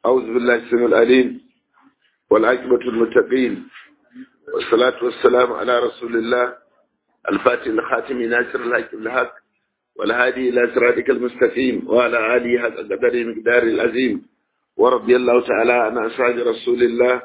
أعوذ بالله السميع العليم والعاقبة المتقين والصلاة والسلام على رسول الله الفاتح الخاتم ناصر الحق بالحق والهادي إلى صراطك المستقيم وعلى آله حق قدر مقدار العظيم ورضي الله تعالى عن أصحاب رسول الله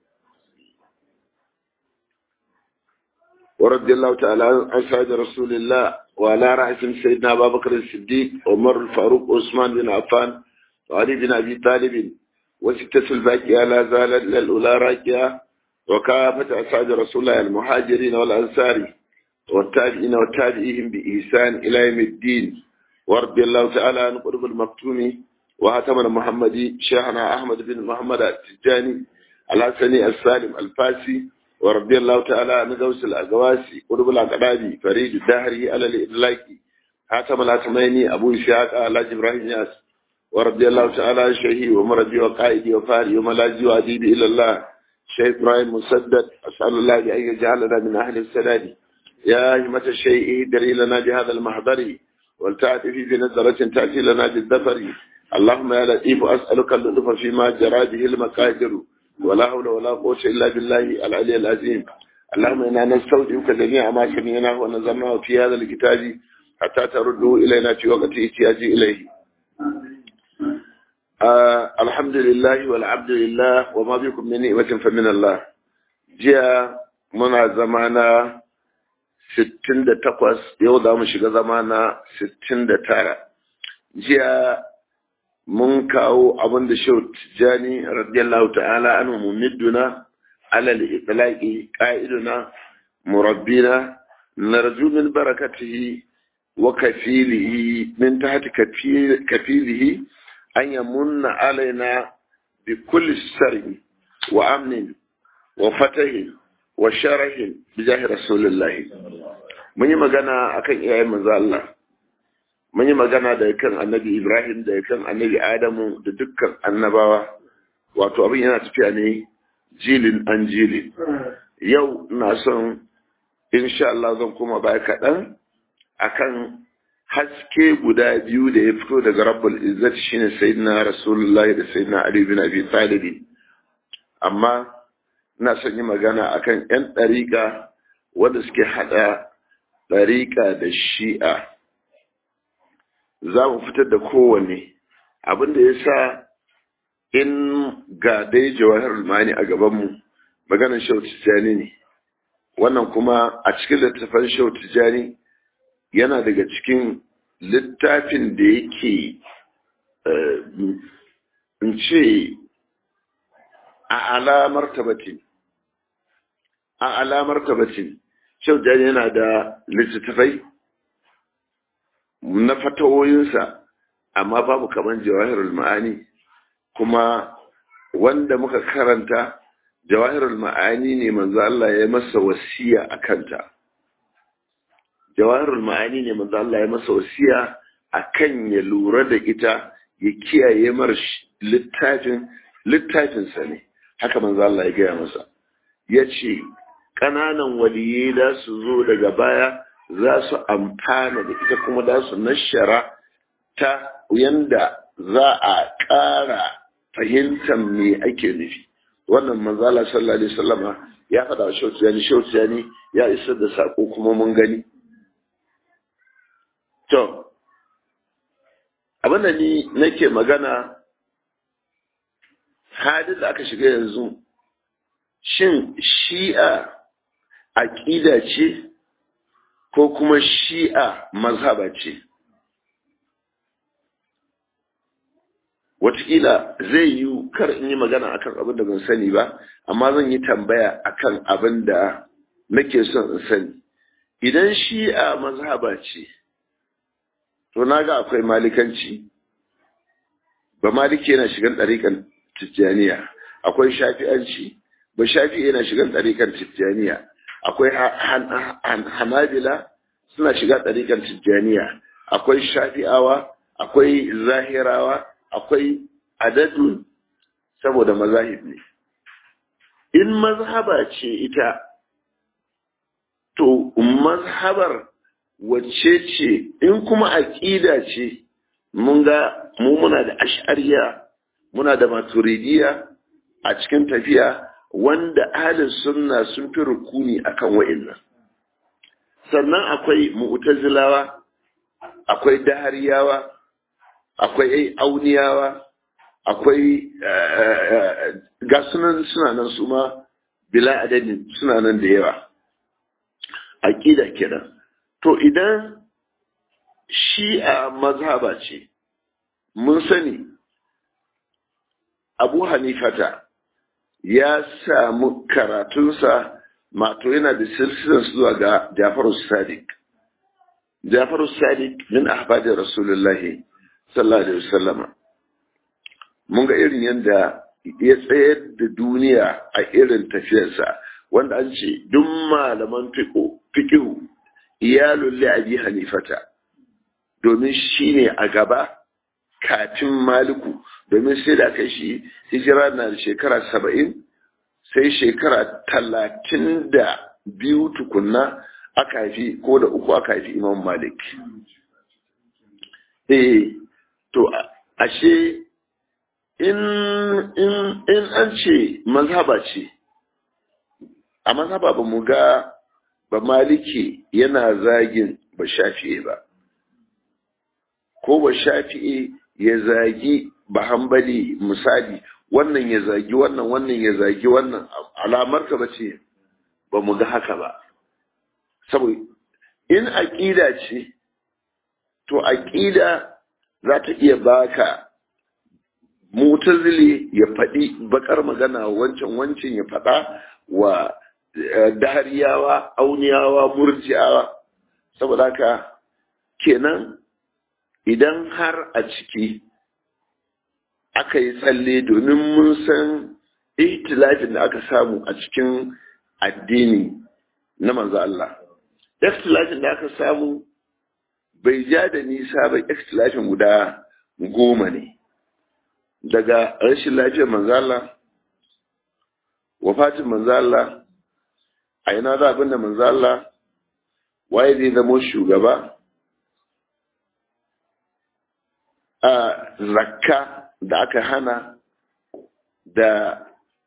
ورضي الله تعالى عن أصحاب رسول الله وعلى رأسهم سيدنا أبا بكر الصديق عمر الفاروق عثمان بن عفان وعلي بن أبي طالب وستة الباقية لا زالت للأولى راكية وكافة أصحاب رسول الله المهاجرين والأنصار والتابعين والتابعيهم بإحسان إلى يوم الدين ورضي الله تعالى عن قرب المكتوم وهتم المحمدي شيخنا أحمد بن محمد التجاني الحسني السالم الفاسي ورضي الله تعالى عن غوث الأقواسي قرب الأقرابي فريد الدهري على الإدلاكي هاتم الهتميني أبو إسحاق على إبراهيم ياس ورضي الله تعالى عن شيخي ومربي وقائدي وفاري وملاذي وأديبي إلى الله شيخ إبراهيم مسدد أسأل الله أن يجعلنا من أهل السداد يا همة الشيء دري لنا بهذا المحضر ولتعتفي بنظرة تأتي لنا بالذفر اللهم يا لطيف أسألك اللطف فيما جرى به المقادر ولا حول ولا قوة إلا بالله العلي العظيم اللهم إنا نستودعك جميع ما سمعناه ونظرناه في هذا الكتاب حتى ترده إلينا في وقت احتياج إليه آه الحمد لله والعبد لله وما بكم من نعمة فمن الله جاء منا زمانا 68 yau za mu shiga zama na 69 jiya mun kawo abin da shau tijjani radiyallahu ta'ala an mumidduna alal itlaqi qa'iduna murabbina narju min barakatihi wa kafilihi min tahti kafilihi an yamunna alaina bi kulli sirri wa amnin wa fatahin wa sharahin bi jahi rasulullahi mun yi magana akan iyayen manzo Allah mun yi magana da kan annabi Ibrahim da kan annabi Adamu da dukkan annabawa wato abin yana tafiya ne jilin an jilin yau na son insha Allah zan koma baya kaɗan akan haske guda biyu da ya fito daga rabbul izzat shine sayyidina rasulullahi da sayyidina ali bin abi talib amma ina son yi magana akan yan ɗariƙa wanda suke haɗa ɗariƙa da shi'a za mu fitar da kowanne abin da ya sa in ga dai jawahar mani a gabanmu maganar shau tijjani ne wannan kuma a cikin littattafan shau tijjani yana daga cikin littafin da yake in ce a alamar tabbatin a alamar tabbatin shau tijjani yana da littattafai na fatawoyinsa amma babu kaman jawahirul ma'ani kuma wanda muka karanta jawahirul ma'ani ne manzo Allah ya masa wasiya a kanta jawahirul ma'ani ne manzo Allah ya masa wasiya akan ya lura da ita ya kiyaye mar littafin littafinsa ne haka manzo Allah ya gaya masa ya ce ƙananan waliyai da su zo daga baya za su amfana da ita kuma za su nashara ta yanda za a ƙara fahimtar me ake nufi wannan manzala sallallahu alaihi wasallama ya faɗa wa shautiyani shautiyani ya isar da sako kuma mun gani to abinda ni nake magana hadin da aka shiga yanzu shin shi'a aƙida ce ko kuma shi'a mazhaba ce wataƙila zai yi kar in yi magana akan abin da ban sani ba amma zan yi tambaya akan abin da nake son in sani idan shi'a mazhaba ce to na ga akwai malikanci ba maliki yana shigan ɗariƙan tijjaniya akwai shafi'anci ba shafi yana shigan ɗariƙan tijjaniya akwai hanabila suna shiga ɗariƙar tijjaniya akwai shafi'awa akwai zahirawa akwai adadun saboda mazahib ne in mazhaba ce ita to mazhabar wacce ce in kuma aƙida ce mun ga mu muna da ash'ariya muna da maturidiya a cikin tafiya wanda ahalin sunna sun fi rukuni akan wa'annan sannan akwai mu'tazilawa akwai dahariyawa akwai auniyawa akwai ga sunan suna nan su ma bila adadin suna nan da yawa aƙida kenan to idan shi'a mazhaba ce mun sani abu hanifata ya samu karatunsa mato yana da silsilar zuwa ga jafaru sadiq jafaru sadiq min ahbadin rasulullahi sallallahu alaihi wasallama mun ga irin yadda ya tsayar da duniya a irin tafiyarsa wanda an ce duk malaman fiƙihu iyalun li'abi hanifata domin shi ne a gaba kafin maliku domin sai da aka shi hijira na da shekara saba'in sai shekara talatin da biyu tukunna aka haifi ko da uku aka haifi imam malik eh to ashe in in in an ce mazhaba ce a mazhaba ba mu ga ba maliki yana zagin ba shafi'e ba ko ba shafi'e ya zagi ba hambali misali wannan ya zagi wannan wannan ya zagi wannan alamar ka bace ba mu ga haka ba saboda in aqida ce to aqida za ta iya baka mutazili ya faɗi bakar magana wancan wancan ya faɗa wa dahariyawa auniyawa murjiyawa saboda haka kenan idan har a ciki aka yi tsalle domin mun san ihtilafin da aka samu a cikin addini na manzo Allah ihtilafin da aka samu bai ja da nisa ba ihtilafin guda goma ne daga rashin lafiyar manzo Allah wafatin manzo Allah a ina za abin da manzo Allah waye zai zama shugaba a zakka da aka hana da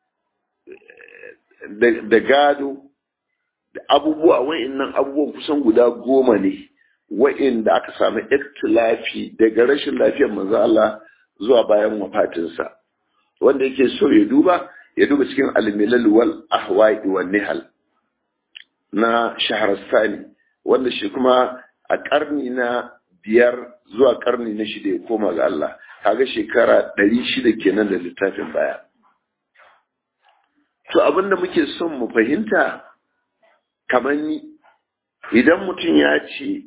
da gado da abubuwa wa'annan abubuwan kusan guda goma ne wa'inda aka samu ikhtilafi daga rashin lafiyar manzo Allah zuwa bayan wafatinsa wanda yake so ya duba ya duba cikin al-milal wal ahwa'i wan nihal na shaharastani wanda shi kuma a karni na biyar zuwa karni na shida ya koma ga Allah kaga shekara ɗari shida kenan da littafin baya to abinda muke son mu fahimta kamar ni idan mutum ya ce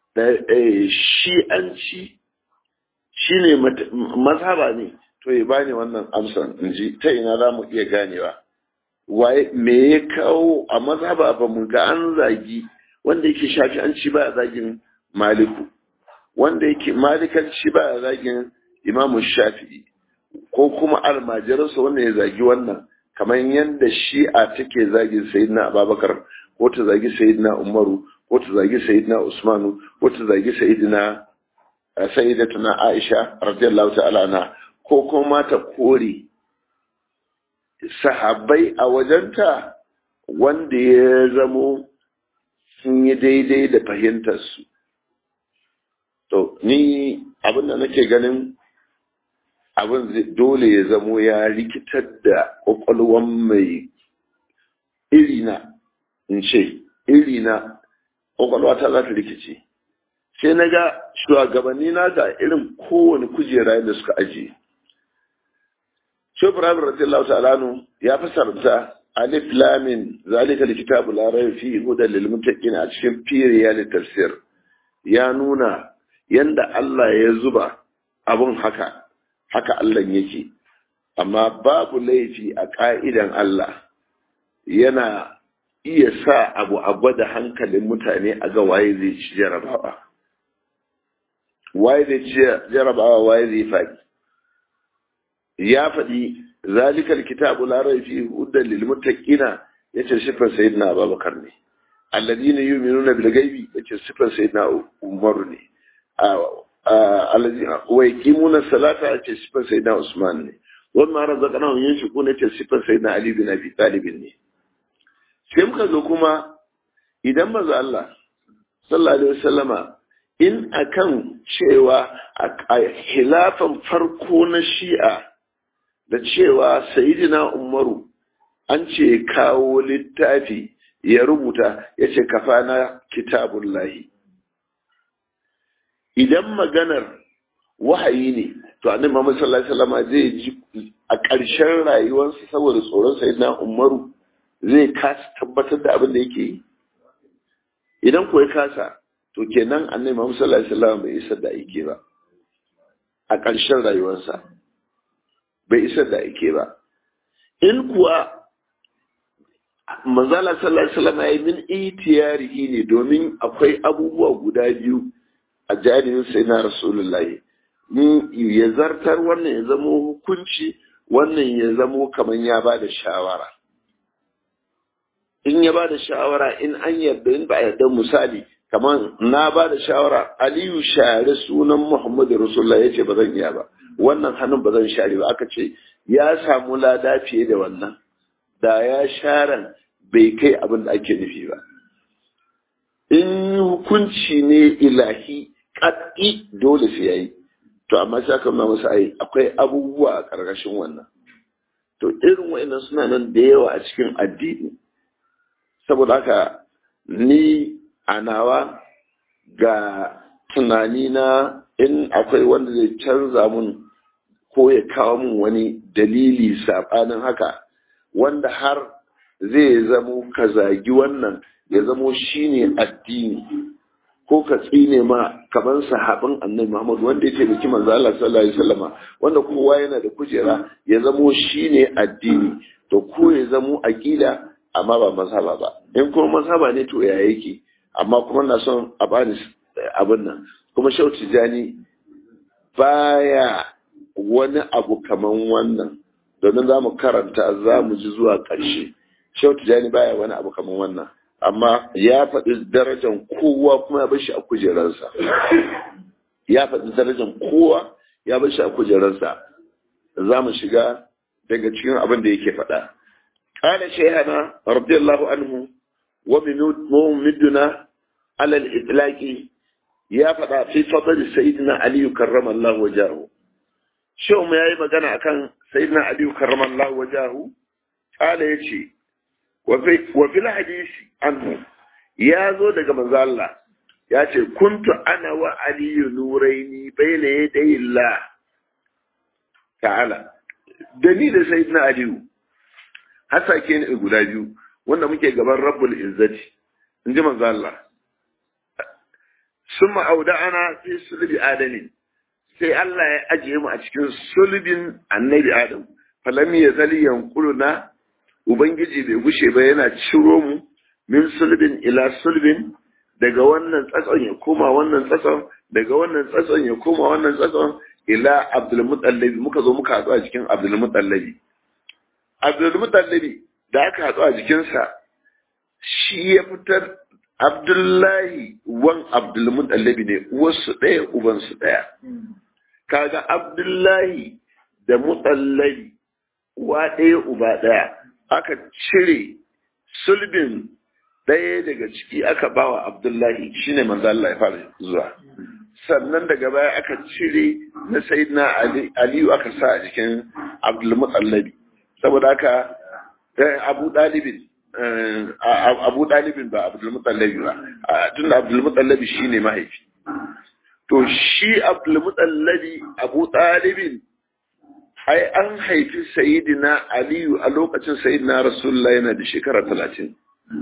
shi'anci shi ne mazhaba ne to ya bani wannan amsan in ji ta ina za mu iya ganewa waye me ya kawo a mazhaba ba mu ga an zagi wanda yake shafi an ci ba zagin maliku wanda yake malikanci ba zagin imamu shafi'i ko kuma almajiransa wanda ya zagi wannan kamar yadda shi'a take zagin sayyidina ababakar ko ta zagi sayyidina umaru ko ta zagi sayyidina usmanu ko ta zagi sayyidina sayyidatuna aisha radiyallahu ta'ala anha ko kuma ta kore sahabbai a wajenta wanda ya zamo sun yi daidai da fahimtarsu to ni abin da nake ganin abin dole ya zamo ya rikitar da ƙwaƙwalwan mai irina in ce irina ƙwaƙwalwa ta za ta rikice sai na ga shugabanni na ga irin kowane kujera da suka ajiye Shehu Ibrahim radiyallahu ta'ala ya fasarta alif lamin zalika alkitabu la rayba fihi hudan lil muttaqin a cikin firiya da tafsir ya nuna yanda Allah ya zuba abun haka haka Allah yake amma babu laifi a ka'idan Allah yana iya sa abu a gwada hankalin mutane a ga waye zai ci jarabawa waye zai ci jarabawa waye zai faɗi ya faɗi zalika alkitabu la rayba fihi hudan lil muttaqina yace sifar sayyidina Abubakar ne alladina yu'minuna bil ghaibi yace sifar sayyidina Umar ne wa yaqimuna salata a ce sifar sayyidina Usman ne wani ma razaqnahum yunfiquna ce sifar sayyidina Ali bin Abi Talib ne sai muka zo kuma idan maza Allah sallallahu alaihi wasallama in akan cewa a hilafan farko na shi'a da cewa sayidina umaru an ce kawo littafi ya rubuta ya ce kafana kitabun lahi idan maganar wahayi ne to annabi Muhammad sallallahu alaihi wasallam zai ji a ƙarshen rayuwarsa saboda tsoron sayidina umaru zai kasa tabbatar da abin da yake yi idan ko ya kasa to kenan annabi Muhammad sallallahu alaihi wasallam bai isar da aike ba a ƙarshen rayuwarsa bai isar da aike ba in kuwa manzala sallallahu alaihi wasallam ya min itiyarihi ne domin akwai abubuwa guda biyu a jaririn sai na rasulullahi ya zartar wannan ya zamo hukunci wannan ya zamo kamar ya ba da shawara in ya ba da shawara in an yarda in ba a yarda misali kamar na ba da shawara aliyu share sunan muhammadu rasulullah ya ce ba zan iya ba wannan hannun ba zan share ba aka ce ya samu lada fiye da wannan da ya sharan bai kai abin da ake nufi ba in hukunci ne ilahi kat'i dole sai yayi to amma sai aka nuna masa ai akwai abubuwa a ƙarƙashin wannan to irin wa'annan suna nan da yawa a cikin addini saboda haka ni a nawa ga tunani na in akwai wanda zai canza mun ko ya kawo mun wani dalili saɓanin haka wanda har zai zamo ka zagi wannan ya zamo shine addini ko ka tsine ma kamar sahabin annabi Muhammad wanda ya taimaki manzo Allah sallallahu alaihi wasallama wanda kowa yana da kujera ya zamo shine addini to ko ya zamo aqida amma ba mazhaba ba in kuma mazhaba ne to ya yake amma kuma na son a bani abin nan kuma shau tijani baya wani abu kaman wannan domin za mu karanta za mu ji zuwa ƙarshe shau tijani baya wani abu kaman wannan amma ya faɗi darajar kowa kuma ya bar shi a kujerarsa ya faɗi darajar kowa ya bar shi a kujerarsa za mu shiga daga cikin abin da yake faɗa قال شيخنا رضي الله عنه وممدنا على الإطلاق يا فدا في فضل سيدنا علي كرم الله وجهه شو ما يي magana akan سيدنا علي كرم الله وجهه قال yace وفي وفي الحديث عنه ya zo daga manzo Allah ya ce kuntu ana wa aliyu nuraini bayna yaday Allah ta'ala da ni da sayyidina aliyu hasake ne guda biyu wanda muke gaban rabbul izzati in ji manzo Allah summa ana fi sulbi adamin sai Allah ya ajiye mu a cikin sulbin annabi adam falam ya zali yanquluna ubangiji bai gushe ba yana ciro mu min sulbin ila sulbin daga wannan tsatson ya koma wannan tsatson daga wannan tsatson ya koma wannan tsatson ila abdul mutallabi muka zo muka haɗu a cikin abdul mutallabi Abdulmutallabi da aka haɗu a jikinsa shi ya fitar Abdullahi wan Abdulmutallabi ne wasu ɗaya ubansu ɗaya. Kaga Abdullahi da Mutallabi uwa ɗaya uba ɗaya aka cire sulbin ɗaya daga ciki aka bawa Abdullahi shine manzo Allah ya fara zuwa. Sannan daga baya aka cire na Sayyidina Aliyu aka sa a jikin Abdulmutallabi. saboda haka abu dalibin abu dalibin ba abdulmutallabi ba tun da abdulmutallabi shi ne mahaifi to shi abdulmutallabi abu dalibin ai an haifi sayidina aliyu a lokacin sayidina rasulullah yana da shekara talatin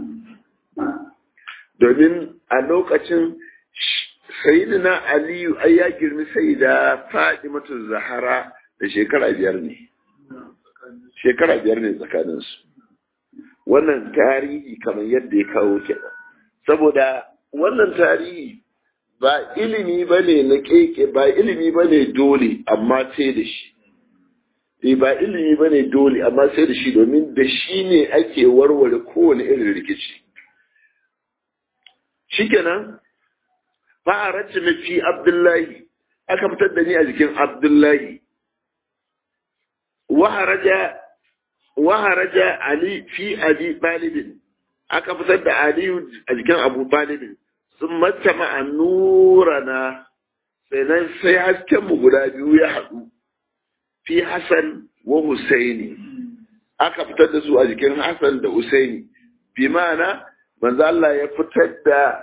domin a lokacin sayidina aliyu ai ya girmi sayida fadimatu zahara da shekara biyar ne shekara biyar ne tsakaninsu wannan tarihi kamar yadda ya kawo kenan saboda wannan tarihi ba ilimi ba ne na keke ba ilimi ba ne dole amma sai da shi e ba ilimi ba ne dole amma sai da shi domin da shi ne ake warware kowane irin rikici shikenan fa'arat fi abdullahi aka fitar da ni a jikin abdullahi waharaja waharaja ali fi abi talibin aka fitar da aliyu a jikin abu talibin sun matama a nurana sai nan sai hasken mu guda biyu ya haɗu fi Hassan wa Husaini aka fitar da su a jikin Hassan da Husaini bi ma'ana manzo Allah ya fitar da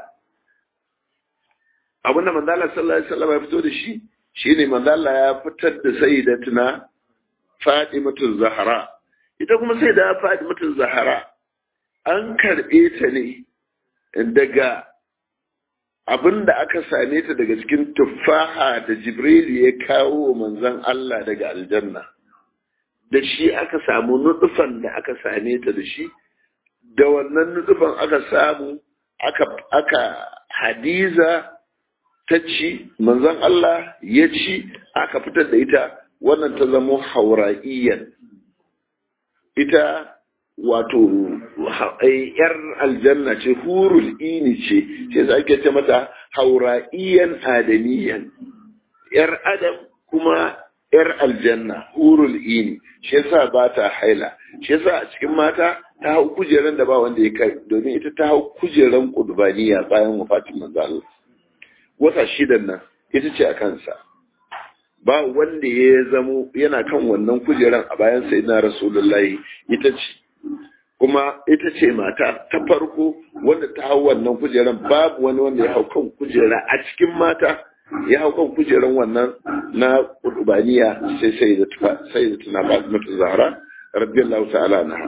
abinda manzo Allah sallallahu alaihi wasallam ya fito da shi shine manzo Allah ya fitar da sayyidatuna Fatimatu Zahra ita kuma sai da Fatimatu Zahra an karbe ta ne daga abin da aka same ta daga cikin tuffaha da Jibril ya kawo manzon Allah daga aljanna da shi aka samu nutufan da aka same ta da shi da wannan nutufan aka samu aka aka hadiza ta ci manzon Allah ya ci aka fitar da ita wannan ta zamo haura'iyyan ita wato yar aljanna ce hurul ini ce sai za ake ce mata haura'iyan adamiyan yar adam kuma yar aljanna hurul ini shi yasa ba ta haila shi yasa a cikin mata ta hau kujeran da ba wanda ya kai domin ita ta hau kujeran kudbaniya bayan wafatin manzo Allah wata shidan nan ita ce a kansa ba wanda ya zamo yana kan wannan kujeran a bayan sayyidina rasulullahi ita ce kuma ita ce mata ta farko wanda ta hau wannan kujeran babu wani wanda ya hau kan kujera a cikin mata ya hau kan kujeran wannan na kudubaniya sai sai da tufa sai da tuna ba mutu zahra radiyallahu ta'ala anha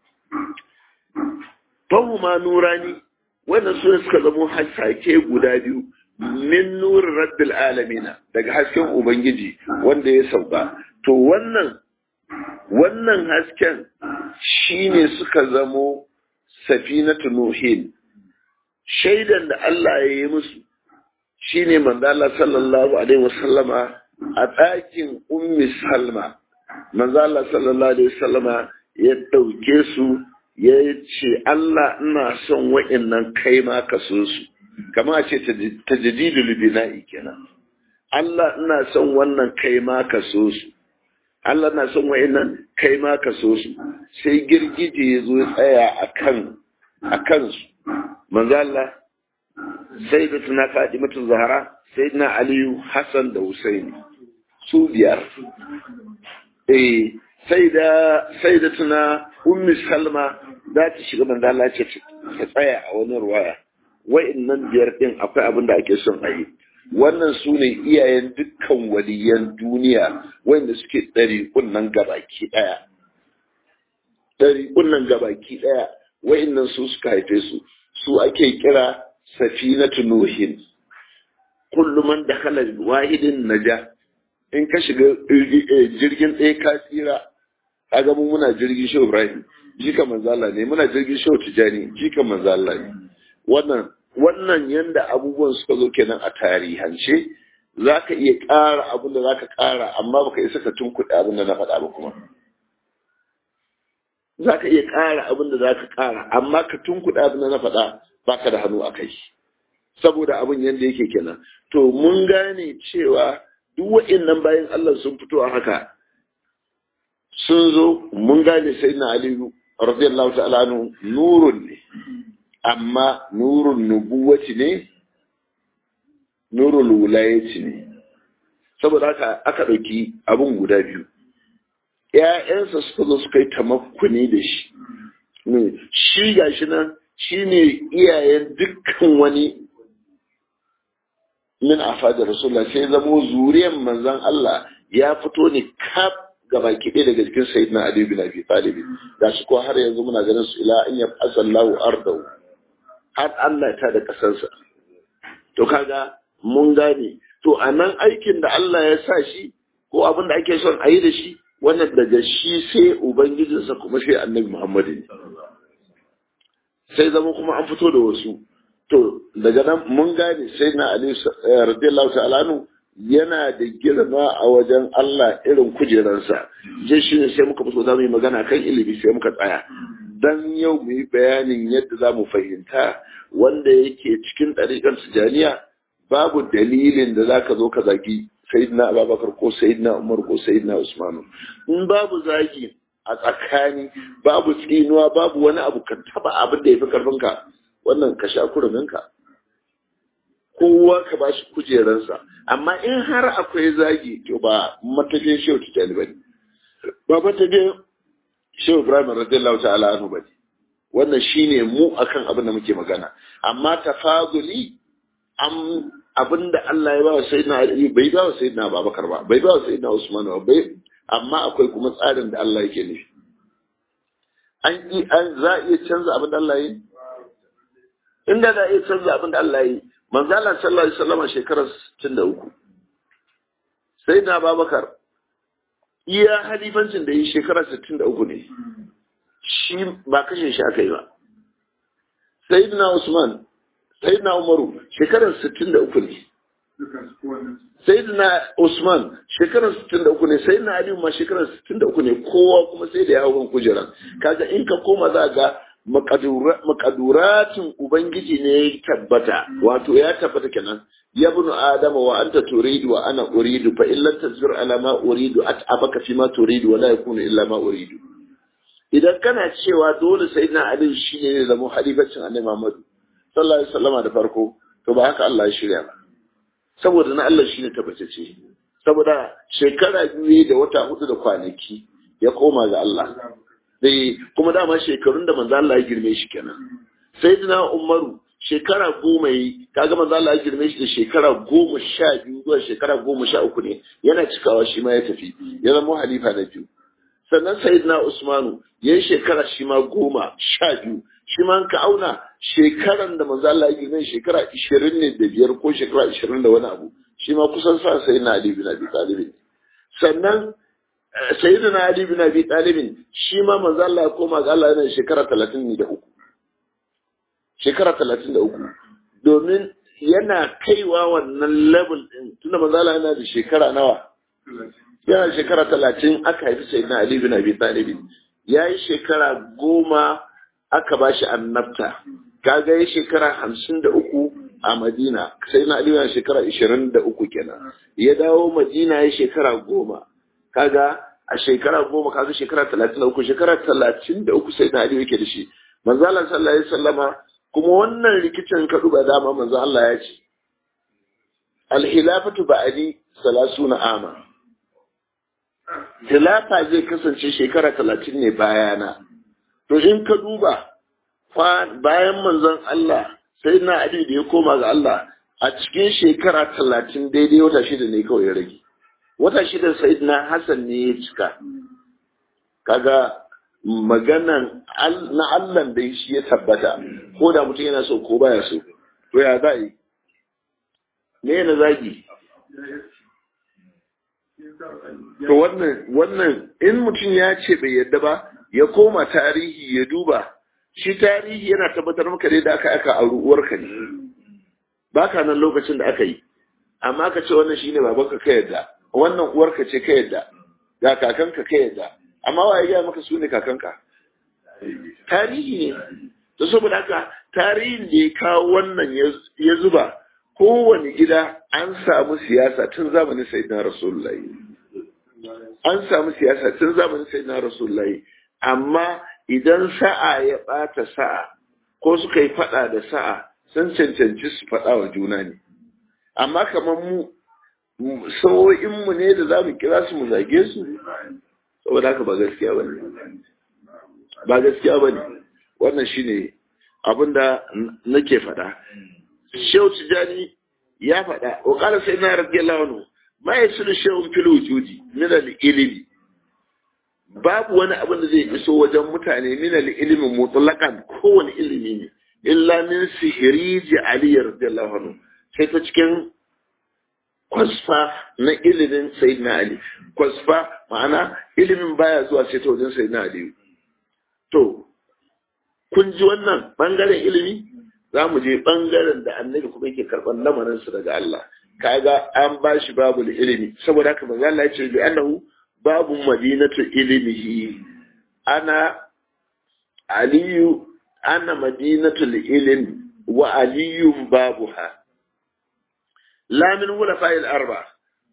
fahu ma nurani wannan su suka zamo hasake guda biyu min nurin rabbil alamina daga hasken ubangiji wanda ya sauka to wannan wannan hasken shine suka zamo safinatu nuhin shaidan da Allah ya yi musu shine manzo Allah sallallahu alaihi wasallama a ɗakin ummi salma manzo Allah sallallahu alaihi wasallama ya ɗauke su ya ce Allah ina son wa'annan kai ma ka so su kamar a ce tajdidul bina'i kenan Allah ina son wannan kai ma ka so su Allah na son wa'annan kai ma ka so su sai girgije ya zo tsaya akan akan su manzo Allah sai da tuna Fatimatu Zahra sai na Aliyu Hassan da Husaini su biyar eh sai da sai da tuna Ummi Salma za ta shiga manzo Allah ce ta tsaya a wani ruwaya wa'annan biyar din akwai abin da ake son a yi wannan su ne iyayen dukkan waliyan duniya wanda suke ɗari kunnan gabaki ɗaya ɗari kunnan gabaki ɗaya wa'annan su suka haife su su ake kira safinatu nuhin kullum man da kala wahidin naja in ka shiga jirgin ɗaya ka tsira kaga mu muna jirgin shehu ibrahim jika manzala ne muna jirgin shehu tijani jika manzala ne wannan wannan yanda abubuwan suka zo kenan a tarihance za ka iya ƙara abin da za ka ƙara amma baka isa ka tunkuɗe abin da na faɗa ba kuma za ka iya ƙara abin da za ka ƙara amma ka tunkuɗe abin da na faɗa ba ka da hannu a kai saboda abin yanda yake kenan to mun gane cewa duk wa'innan bayan Allah sun fito a haka sun zo mun gane sai na aliyu radiyallahu ta'ala anhu nurun ne amma nurun nubuwati ne nurul wulayati ne saboda haka aka ɗauki abin guda biyu ‘ya'yansa suka zo suka yi tamakkuni da shi shi ga shi nan shi ne iyayen dukkan wani min afa da rasulullah sai zamo zuriyan manzan Allah ya fito ne kaf gaba kiɗe daga cikin sayyidina Ali bin Abi Talib ga shi ko har yanzu muna ganin su ila an yab'asa Allahu ardahu har Allah ta da ƙasarsa. To kaga mun gane, to a nan aikin da Allah ya sa shi ko abin da ake son a yi da shi, wannan daga shi sai Ubangijinsa kuma sai annabi Muhammadu ne. Sai zama kuma an fito da wasu. To daga nan mun gane sai na Ali radiyallahu ta'ala yana da girma a wajen Allah irin kujeransa. Je shi ne sai muka fito za mu yi magana kan ilimi sai muka tsaya. dan yau mu yi bayanin yadda za mu fahimta wanda yake cikin ɗariƙar tijaniya babu dalilin da za ka zo ka zagi sayyidina abubakar ko sayyidina umar ko sayyidina usman in babu zagi a tsakani babu tsinuwa babu wani abu ka taba abin da ya fi karfinka wannan ka sha kuruminka kowa ka ba shi kujeransa amma in har akwai zagi to ba matafin shehu tijjani ba ne ba matafin shehu ibrahim radiyallahu ta'ala anhu ba ne wannan shine mu akan abin da muke magana amma tafaduli am abin da Allah ya ba wa sayyidina Ali bai ba wa sayyidina Abubakar ba bai ba wa sayyidina Usman ba bai amma akwai kuma tsarin da Allah yake nufi an yi an za a iya canza abin da Allah ya yi inda za a iya canza abin da Allah ya yi manzo Allah sallallahu alaihi wasallam shekarar 63 sayyidina Abubakar iya halifancin da yi shekarar 63 ne shi ba kashe shi aka yi ba sayyidina Usman sayyidina Umaru shekarar 63 ne sayyidina Usman shekarar 63 ne sayyidina Ali ma shekarar 63 ne kowa kuma sai da ya hawo kujeran kaga in ka koma za ga makaduratin ubangiji ne ya tabbata wato ya tabbata kenan ya bunu adama wa anta turidu wa ana uridu fa illan tazbir ala ma uridu at'abaka fi ma turidu wa la yakunu illa ma uridu idan kana cewa dole sayyidina Ali shine ne zama halifacin annabi Muhammad sallallahu alaihi wasallam da farko to ba haka Allah ya shirya ba saboda na Allah shine tabbatacce saboda shekara biyu da wata hudu da kwanaki ya koma ga Allah dai kuma dama shekarun da manzo Allah ya girme shi kenan sayyidina Umaru shekara goma yi kaga manzo Allah ya girme shi da shekara goma sha biyu zuwa shekara goma sha uku ne yana cikawa shi ma ya tafi ya zama halifa na biyu sannan sayyidina Usmanu ya yi shekara shi ma goma sha biyu shi ma ka auna shekaran da manzo Allah ya girme shekara ishirin ne da biyar ko shekara ishirin da wani abu shi ma kusan sa sayyidina Ali bin Abi Talib sannan sayyidina Ali bin Abi Talib shi ma manzo Allah ya koma ga Allah yana shekara talatin da uku shekara talatin da uku domin yana kaiwa wannan level din tunda manzo Allah yana da shekara nawa yana shekara talatin aka haifi sayyidina Ali bin Abi Talib ya yi shekara goma aka ba shi annabta kaga ya shekara hamsin da uku a madina sai na aliyu yana shekara ishirin da uku kenan ya dawo madina ya shekara goma kaga a shekara goma kaga shekara talatin da uku shekara talatin da uku sai na aliyu yake da shi manzo Allah sallallahu alaihi wasallama kuma wannan rikicin ka duba dama manzo Allah ya ce al-hilafatu ba'di salasuna ama Khilafa zai kasance shekara talatin ne bayana. To in ka duba bayan manzon Allah sai na Ali da ya koma ga Allah a cikin shekara talatin daidai wata shida ne kawai ya rage. Wata shida sai na Hassan ne ya cika. Kaga maganan na Allah da shi ya tabbata ko da mutum yana so ko baya so. To ya za yi? Me na zagi? To wannan wannan in mutum ya ce bai yadda ba ya koma tarihi ya duba shi tarihi yana tabbatar maka dai da aka aka a uwarka ne baka nan lokacin da aka yi amma ka ce wannan shine babanka ka yadda wannan uwarka ce ka yadda ga kakanka ka yadda amma wa ya maka su ne kakanka tarihi ne to saboda haka tarihin da ya kawo wannan ya zuba kowane gida an samu siyasa tun zamanin sayyidina rasulullahi an samu siyasa tun zamanin sayyidina rasulullahi amma idan sa'a ya bata sa'a ko suka yi fada da sa'a sun cancanci su fada wa juna ne amma kamar mu mu ne da za mu kira su mu zage su saboda haka ba gaskiya ba ne ba gaskiya ba ne wannan shine abinda nake faɗa Shehu Tijani ya faɗa, wa ƙara sai na rage launu, ma ya suna shehun fil wujudi, minal ilimi. Babu wani abin da zai iso wajen mutane minal ilimin mutlaƙan kowane ilimi ne, illa min sihiri ji Ali radiyallahu anhu. Sai ta cikin kwasfa na ilimin Sayyidina Ali. Kwasfa ma'ana ilimin baya zuwa sai ta wajen Sayyidina Ali. To, kun ji wannan bangaren ilimi? za mu je ɓangaren da annabi kuma yake karɓar lamarinsu daga Allah kaga an ba shi babu ilimi saboda haka manzo Allah ya ce bi annahu babu madinatu ilmihi ana aliyu ana madinatu ilm wa aliyun babuha la min wulafa'il arba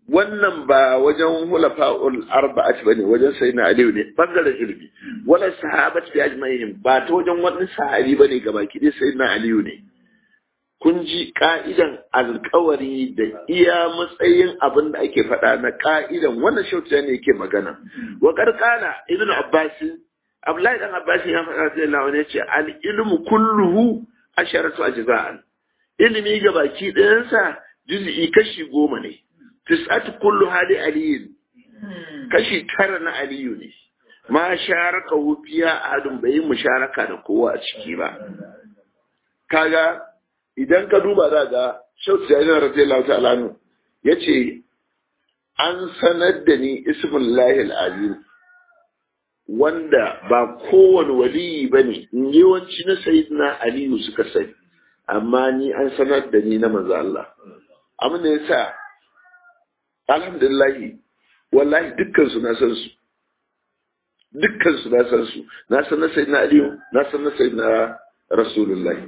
wannan ba wajen hulafa'ul arba'at bane wajen sayyidina aliyu ne bangaren ilimi wala sahabat bi ajma'ihim ba ta wajen wani sahabi bane gabaki dai sayyidina aliyu ne kun ji ka'idan alkawari da iya matsayin abin da ake faɗa na ka'idan wannan shauta ne yake magana wa karkana ibnu abbas abdullahi dan abbas ya faɗa sai Allah ne ce al ilmu kulluhu asharatu ajza'an ilimi ga baki ɗayansa juz'i kashi goma ne tis'atu kullu hali aliyin kashi tara na aliyu ne ma sharaka wufiya adun bai musharaka da kowa a ciki ba kaga idan ka duba za ga shautu da yana radiyallahu ta'ala nu yace an sanar da ni ismullahi al-azim wanda ba kowane waliyi bane yawanci na sayyidina aliyu suka sani amma ni an sanar da ni na manzo Allah abin da yasa alhamdulillah wallahi dukkan su na san su dukkan su na san su na san na sayyidina aliyu na san na sayyidina rasulullahi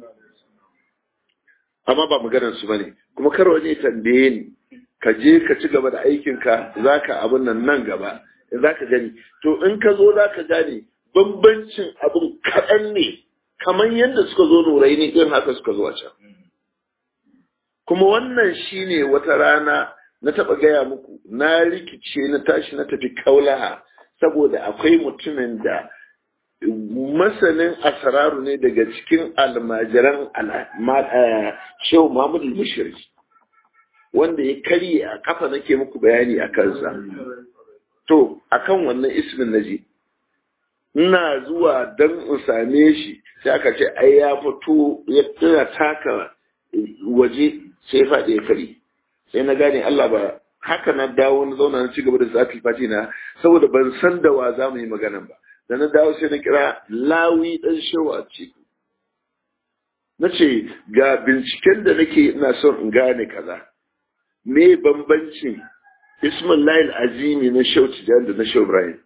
amma ba maganar su bane kuma kar wani tambaye ni ka je ka ci gaba da aikinka zaka abin nan nan gaba zaka gani to in ka zo zaka gane bambancin abin kaɗan ne kamar yadda suka zo nurai ne irin haka suka zo a can kuma wannan shine wata rana na taɓa gaya muku na rikice na tashi na tafi kaulaha saboda akwai mutumin da masanin asararu ne daga cikin almajiran shehu Muhammadu Mushiri wanda ya karye a kafa nake muku bayani a kansa. To, akan wannan ismin naji, ina zuwa don in same shi sai aka ce ai ya fito ya tana taka waje sai faɗi ya kari. Sai na gane Allah ba haka na dawo na zauna na ci gaba da zafi fati na saboda ban san da wa za mu yi magana ba. da na dawo sai na kira lawi ɗan shawa ce na ce ga binciken da nake ina son in gane kaza me bambancin ismail azimi na shau tijan da na shau ibrahim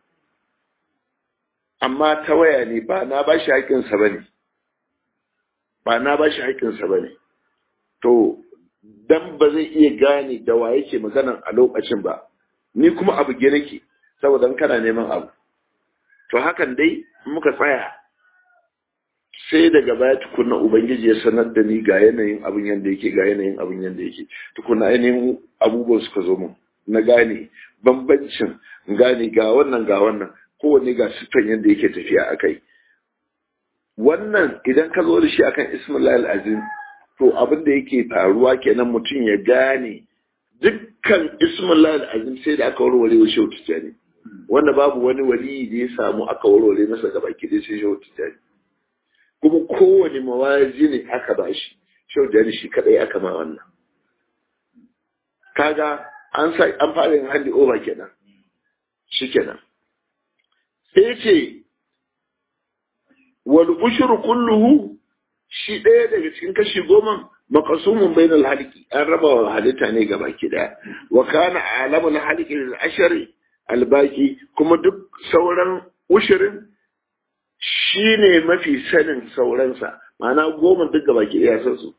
amma ta waya ne ba na ba shi haƙinsa ba ne ba na ba shi haƙinsa ba ne to dan ba zai iya gane da wa yake maganan a lokacin ba ni kuma abu ge nake saboda kana neman abu to hakan dai muka tsaya sai daga baya tukuna ubangiji ya sanar da ni ga yanayin abin yadda yake ga yanayin abin yadda yake tukuna ainihin abubuwan suka zo mun na gane bambancin gane ga wannan ga wannan kowanne ga siffan yadda yake tafiya a kai wannan idan ka zo da shi akan ismail azim to abin da yake faruwa kenan mutum ya gane dukkan ismail azim sai da aka warware wa shehu tijjani wanda babu wani wali da ya samu aka warware masa gaba ki dai sai shehu tijjani kuma kowane mawazi ne aka ba shi shehu tijjani shi kadai aka ma wannan kaga an sa an fara yin handi over kenan shi kenan sai ce wal ushru kulluhu shi ɗaya daga cikin kashi goma makasumun bainal haliki an raba wa halitta ne gaba ki daya wa kana alamul haliki lil ashari albaki kuma duk sauran ushirin shi ne mafi sanin sauransa ma'ana goma duk gaba ke iya san su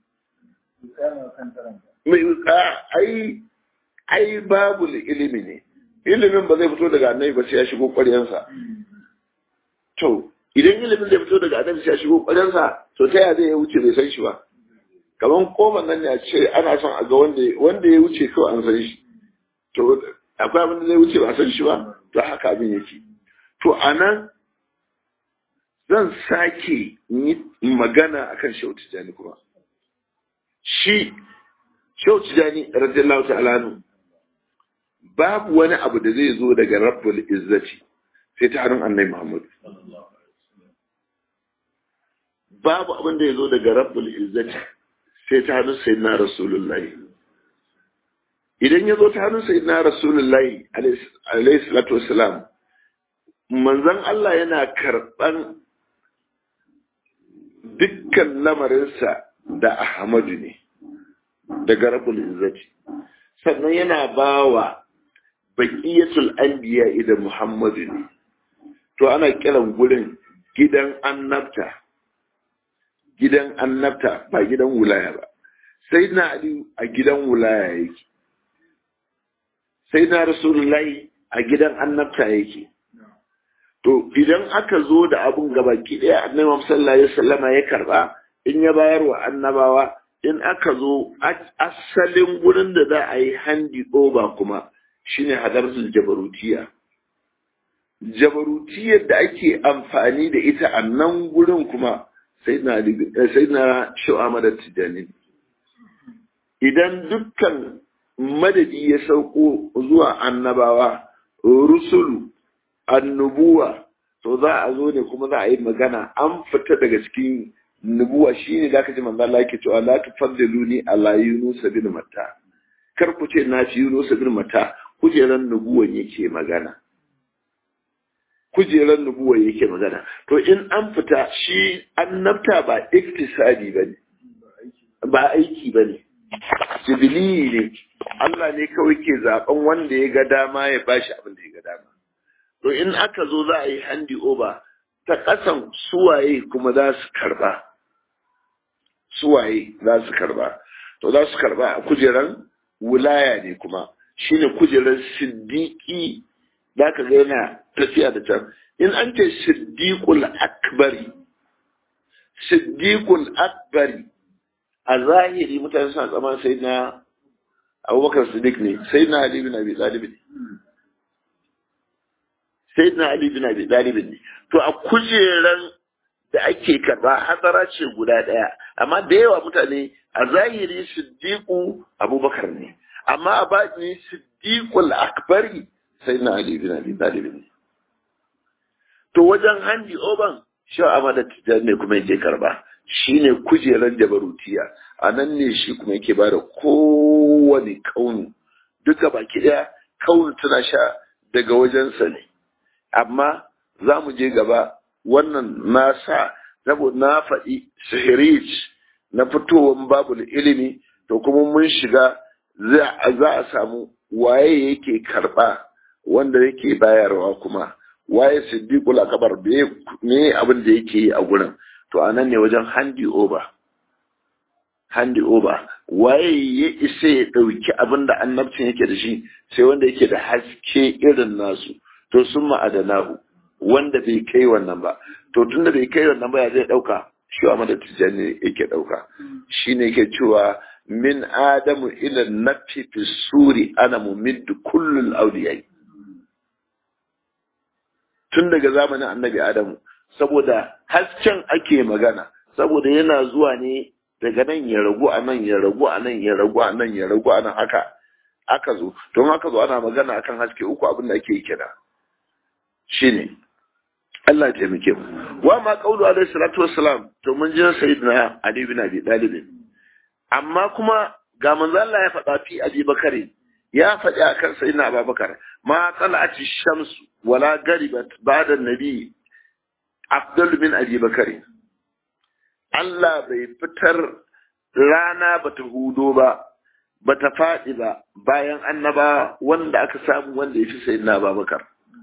ai ai babu ilimi ne ilimin ba zai fito daga annabi ba sai ya shigo ƙwaryansa to idan ilimin zai fito daga annabi sai ya shigo ƙwaryansa to ta yaya zai wuce bai san shi ba kamar koman nan ya ce ana son a ga wanda ya wuce kawai an san shi to akwai abin da zai wuce ba san shi ba to haka abin yake to anan zan sake yi magana akan Shehu Tijani kuma shi Shehu Tijani radiyallahu ta'ala anhu babu wani abu da zai zo daga Rabbul Izzati sai ta hannun Annabi Muhammad babu abin da ya zo daga Rabbul Izzati sai ta hannun Sayyidina Rasulullahi idan ya zo ta hannun Sayyidina Rasulullahi alaihi salatu wassalam manzon Allah yana karɓan dukkan lamarinsa da Ahmadu ne daga Rabbul Izzati sannan yana bawa baqiyatul anbiya idan Muhammadu ne to ana kiran gurin gidan annabta gidan annabta ba gidan wulaya ba sai na Ali a gidan wulaya yake sai na rasulullahi a gidan annabta yake to idan aka zo da abun gabaki ɗaya annabi sallallahu alaihi wasallama ya karba in ya bayar wa annabawa in aka zo asalin gurin da za a yi handi over kuma shine hadarsul jabarutiya jabarutiyar da ake amfani da ita a nan gurin kuma sai na shu'ama da tijani idan dukkan madadi ya sauko zuwa annabawa rusulu annubuwa to za a zo ne kuma za a yi magana an fita daga cikin nubuwa shine da aka ji manzo Allah yake cewa la tufaddiluni ala yunus bin matta kar ku ce na fi yunus bin matta kujeran nubuwan yake magana kujeran nubuwan yake magana to in an fita shi annabta ba iktisadi bane ba aiki bane jibili ne Allah ne kawai ke zaben wanda ya ga dama ya bashi abin da ya ga dama to in aka zo za a yi handi over ta ƙasan suwaye kuma za su karba suwaye za su karba to za su karba a kujeran wilaya ne kuma shine kujeran siddiƙi za ka ga yana tafiya da can in an ce siddiƙul akbari siddiƙul akbari a zahiri mutane suna tsaman sai na abubakar siddiq ne sai na ali bin abi talib ne sai na ali bin abi talib ne to a kujeran da ake karba hadara ce guda ɗaya amma da yawa mutane a zahiri siddiqu abubakar ne amma a bani siddiqul akbari sai na ali bin abi talib ne to wajen handi oban shi amada tijani ne kuma yake karba shine kujeran jabarutiya a nan ne shi kuma yake bada kowane kaunu duka baki daya kaunu tana sha daga wajensa ne amma za mu je gaba wannan na sa saboda na faɗi sihirij na fitowar babul ilimi to kuma mun shiga za a samu waye yake karɓa wanda yake bayarwa kuma waye siddiqul akbar me abin da yake yi a gurin to anan ne wajen handi over handi over waye ya isa ya ɗauki abin da annabcin yake da shi sai wanda yake da haske irin nasu to sun ma'adanahu wanda bai kai wannan ba to tun da bai kai wannan ba ya zai ɗauka shi wa mada tijjani yake ɗauka shi ne yake cewa min adamu ila nafi fi suri ana mumiddu kullul auliyai tun daga zamanin annabi adamu saboda hasken ake magana saboda yana zuwa ne daga nan ya ragu a nan ya ragu a nan ya ragu a nan ya ragu a nan haka aka zo don haka zo ana magana akan haske uku abin da ake kira shine Allah ya taimake mu wa ma qawlu alaihi salatu wassalam to mun ji sayyidina Ali bin Abi Talib amma kuma ga manzo Allah ya faɗa fi Abi Bakari ya faɗi akan sayyidina Abubakar ma tala'ati shamsu wala garibat ba'da nabi Abdul bin Abi Bakari Allah bai fitar rana bata hudo ba bata faɗi ba bayan annaba wanda aka samu wanda ya fi sayyidina Abubakar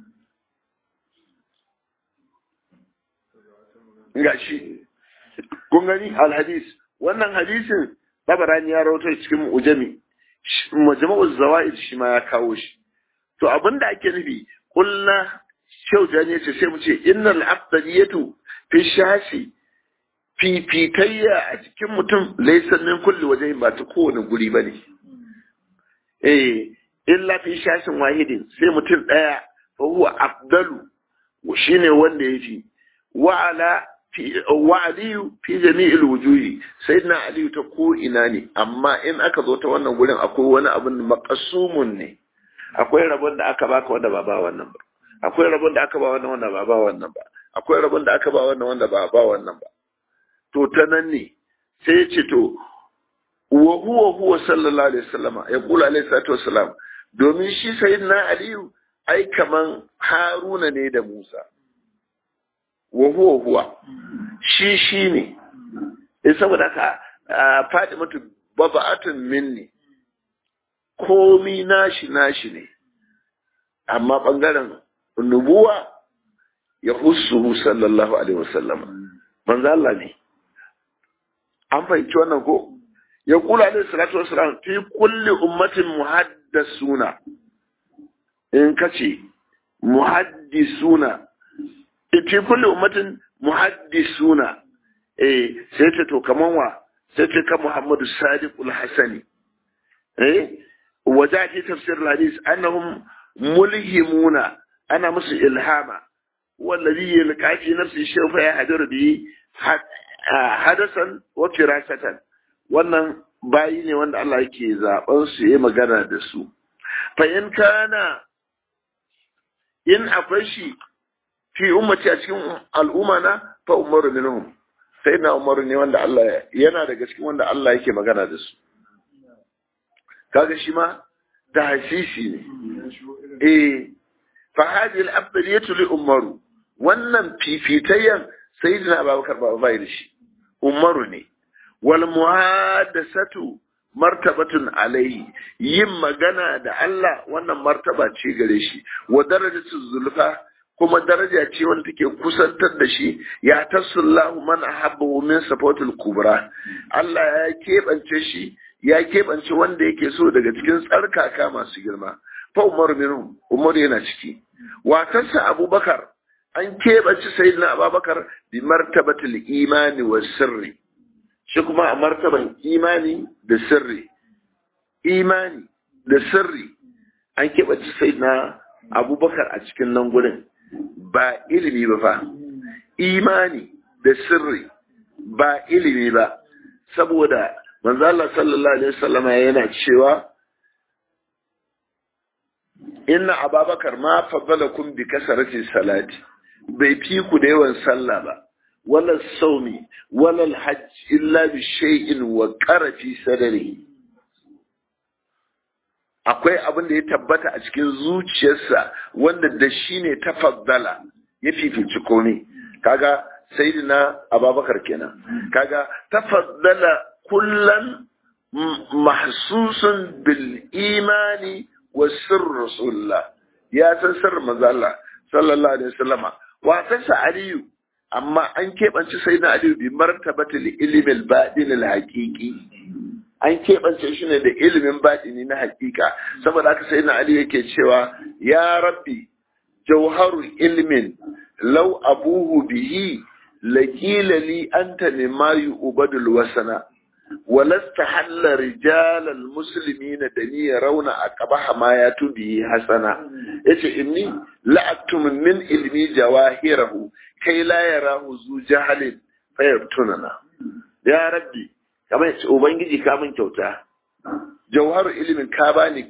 gashi kun gani alhadis wannan hadisin tabarani ya rawaito cikin ujami majma'uz zawaid shi ma ya kawo shi to abinda ake nufi kullu shaujani yace sai mu ce innal afdaliyatu fi shashi fifitayya a cikin mutum laysa min kulli wajhin ba ta kowane guri bane eh illa fi shashin wahidin sai mutum daya fa huwa afdalu shine wanda yafi wa ala wa aliyu fi jami'il wujuhi sayyidina aliyu ta ko ina ne amma in aka zo ta wannan gurin akwai wani abin maqasumun ne akwai rabon da aka baka wanda ba ba wannan ba akwai rabon da aka ba wannan wanda ba ba wannan ba akwai rabon da aka ba wannan wanda ba ba wannan ba to ta nan ne sai ya ce to wa huwa huwa sallallahu alaihi wasallama ya kula alaihi salatu wassalam domin shi sayyidina aliyu ai kaman haruna ne da musa wa huwa huwa shi shi ne in saboda ka faɗi mutu baba'atun minni komi nashi nashi ne amma ɓangaren nubuwa ya hussuhu sallallahu alaihi wasallam manzo Allah ne an fahimci wannan ko ya kula alaihi salatu wasallam fi kulli ummatin muhaddasuna in kace muhaddisuna fi kulli ummatin muhaddisuna eh sai ta to kaman wa sai ta ka Muhammadu Sadiqul Hasani eh waja fi tafsir hadis annahum mulhimuna ana musu ilhama wallazi yalqa fi nafsi shayfa ya hadir bi hadasan wa firasatan wannan bayi ne wanda Allah yake zaben su yi magana da su fa in kana in akwai shi fi ummati a cikin al'umma na fa umaru minhum sai na umaru ne wanda Allah yana daga cikin wanda Allah yake magana da su kaga shi ma da hasisi ne eh fa hadhihi al-afdaliyatu li umaru wannan fifitayyan sayyidina Abubakar ba bai da shi umaru ne wal muhadasatu martabatun alaihi yin magana da Allah wannan martaba ce gare shi wa darajatu zulfa kuma daraja ce wanda take kusantar da shi ya tasullahu man ahabbahu min safatul kubra Allah ya keɓance shi ya keɓance wanda yake so daga cikin tsarkaka masu girma fa Umar minhum Umar yana ciki watarsa Abubakar an keɓance sayyidina Abubakar bi martabatul imani wa sirri shi kuma a martaban imani da sirri imani da sirri an keɓance sayyidina Abubakar a cikin nan gurin ba ilimi ba fa imani da sirri ba ilimi ba saboda manzo Allah sallallahu alaihi wasallama yana cewa inna ababakar ma faddalakum bi kasarati salati bai fi ku da yawan sallah ba wala saumi wala hajj illa bi shay'in wa qarafi sadri akwai abin da ya tabbata a cikin zuciyarsa wanda da shi ne tafaddala ya fifici komai kaga sayyidina ababakar kenan kaga tafaddala kullan mahsusun bil imani wa sirr rasulullah ya san sirr manzo Allah sallallahu alaihi wasallama wa tasa aliyu amma an keɓance sayyidina aliyu bi martabatil ilmi al badin al haqiqi an keɓance shi ne da ilimin baɗini na hakika saboda haka sai na Ali yake cewa ya rabbi jauharu ilmin lau abuhu bihi laƙila li anta ne ma ubadul wasana walasta halla rijalal musulmi na da ni rauna a ƙabaha ma ya tubi hasana yace inni la'aktum min ilmi jawahirahu kai la yarahu zu jahalin fayartunana ya rabbi kamar yace ubangiji ka min kyauta jauharu ilimin ka bani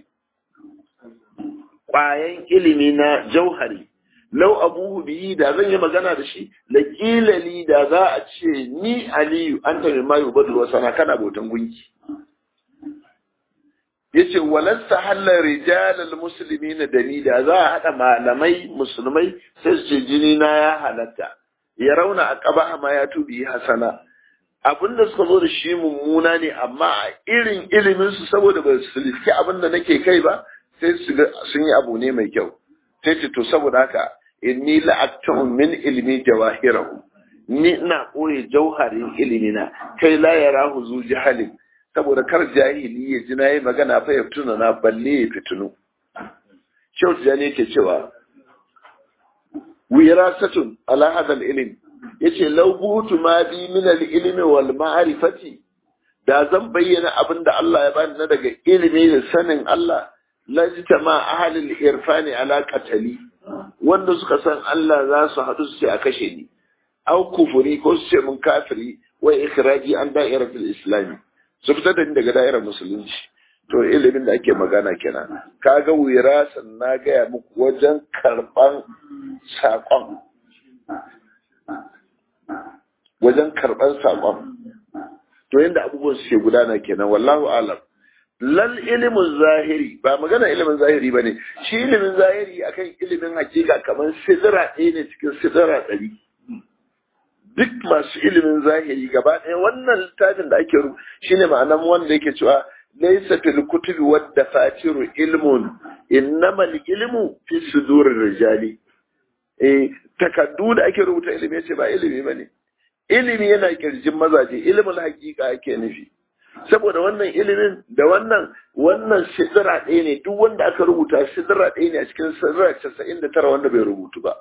kwayan ilimi na jauhari lau abuhu biyi da zan yi magana da shi la li da za a ce ni aliyu an ta mai ubadu wasana kana bautan gunki yace walasta halal rijalal muslimin da ni da za a hada malamai musulmai sai su ce jini na ya halatta ya rauna a qaba ma ya tubi hasana abin da suka zo da shi mummuna ne amma a irin ilimin su saboda ba su liski abin da nake kai ba sai su sun yi abu ne mai kyau sai ce to saboda haka inni la'aktun min ilmi jawahirahu ni ina koye jauharin ilimina kai la yarahu zu jahalin saboda kar jahili ya ji na yi magana fa ya fituna na balle ya fitunu Shehu Tijjani yake cewa wirasatun ala hadal ilm yace law butu ma bi min al ilmi wal ma'rifati da zan bayyana abin da Allah ya bani na daga ilimi da sanin Allah lajita ma ahalil irfani ala qatali wanda suka san Allah za su haɗu su ce a kashe ni au kufuri ko su ce mun kafiri wa ikhraji an da'iratul islami su fita da ni daga da'irar musulunci to ilimin da ake magana kenan kaga wirasan na gaya muku wajen karban saƙon wajen karban saƙon to yadda abubuwan suke gudana kenan wallahu alam lal ilimin zahiri ba magana ilimin zahiri ba ne shi ilimin zahiri akan ilimin hakika kamar sidira ɗaya ne cikin sidira ɗari duk masu ilimin zahiri gaba ɗaya wannan littafin da ake rubuta shine ma'anan wanda yake cewa laysa fil kutubi wadda fatiru ilmun innamal ilmu fi sudurir rijali eh takaddu da ake rubuta ilimi yace ba ilimi bane ilimi yana kirjin mazaje ilimin hakika ake nufi saboda wannan ilimin da wannan wannan sidira ɗaya ne duk wanda aka rubuta sidira ɗaya ne a cikin sidira casa'in da tara wanda bai rubutu ba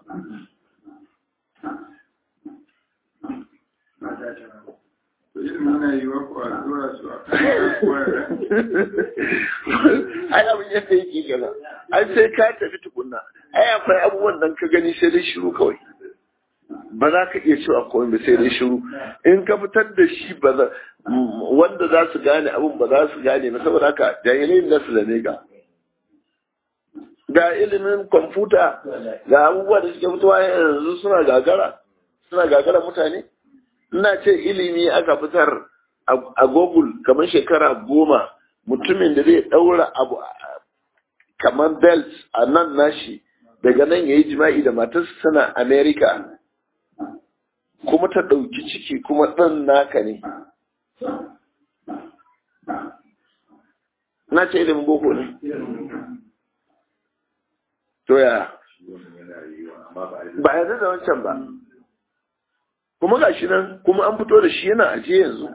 ai abin yadda yake gana ai sai ka tafi tukunna ai akwai abubuwan nan ka gani sai dai shiru kawai ba za ka iya cewa komai ba sai dai shiru in ka fitar da shi ba za wanda za su gane abin ba za su gane ba saboda haka jahilai da su zane ga ga ilimin kwamfuta ga abubuwa da suke fitowa yanzu suna gagara suna gagara mutane ina ce ilimi aka fitar a google kamar shekara goma mutumin da zai daura abu kamar belt a nan nashi daga nan ya yi jima'i da matarsa tana america kuma ta ɗauki ciki kuma ɗan naka ne na ce ilimin boko ne to ya ba yarda da wancan ba kuma ga shi nan kuma an fito da shi yana ajiye yanzu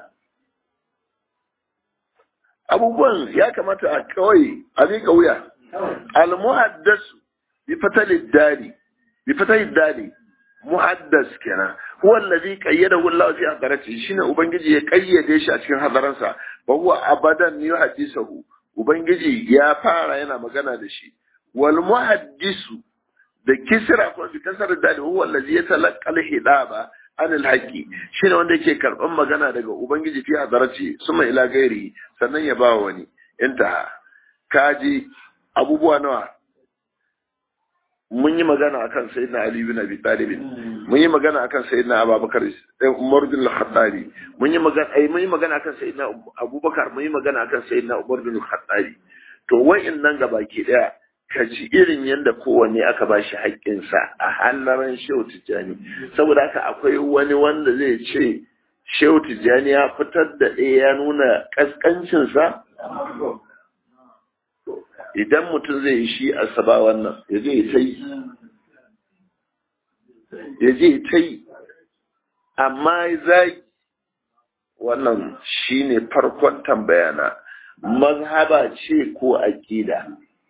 abubuwan ya kamata a kawai a miƙa wuya al-muhaddasu bi fatalid dali bi fatalid dali muhaddas kenan huwa allazi qayyadahu Allah fi hadarati shine ubangiji ya kayyade shi a cikin hadaransa wa huwa abadan yuhaddisahu ubangiji ya fara yana magana da shi wal muhaddisu da kisra ko bi kasar dali huwa allazi yatalaqqa al-hidaba an alhaqi shine wanda yake karban magana daga ubangiji fi hadarati suma ila gairi sannan ya ba wani intaha kaji abubuwa nawa mun yi magana akan sayyidina ali bin abi talib mun yi magana akan sayyidina abubakar umar bin al-khattabi mun yi magana ai mun yi magana akan sayyidina abubakar mun yi magana akan sayyidina umar bin al-khattabi to wayannan gabaki daya ka ji irin yadda kowanne aka ba shi haƙƙinsa a hallaran shehu tijjani saboda haka akwai wani wanda zai ce shehu tijjani ya fitar da ɗaya ya nuna ƙasƙancinsa idan mutum zai yi shi a saba wannan ya je ta yi ya je ta yi amma zai wannan shine farkon tambayana mazhaba ce ko aƙida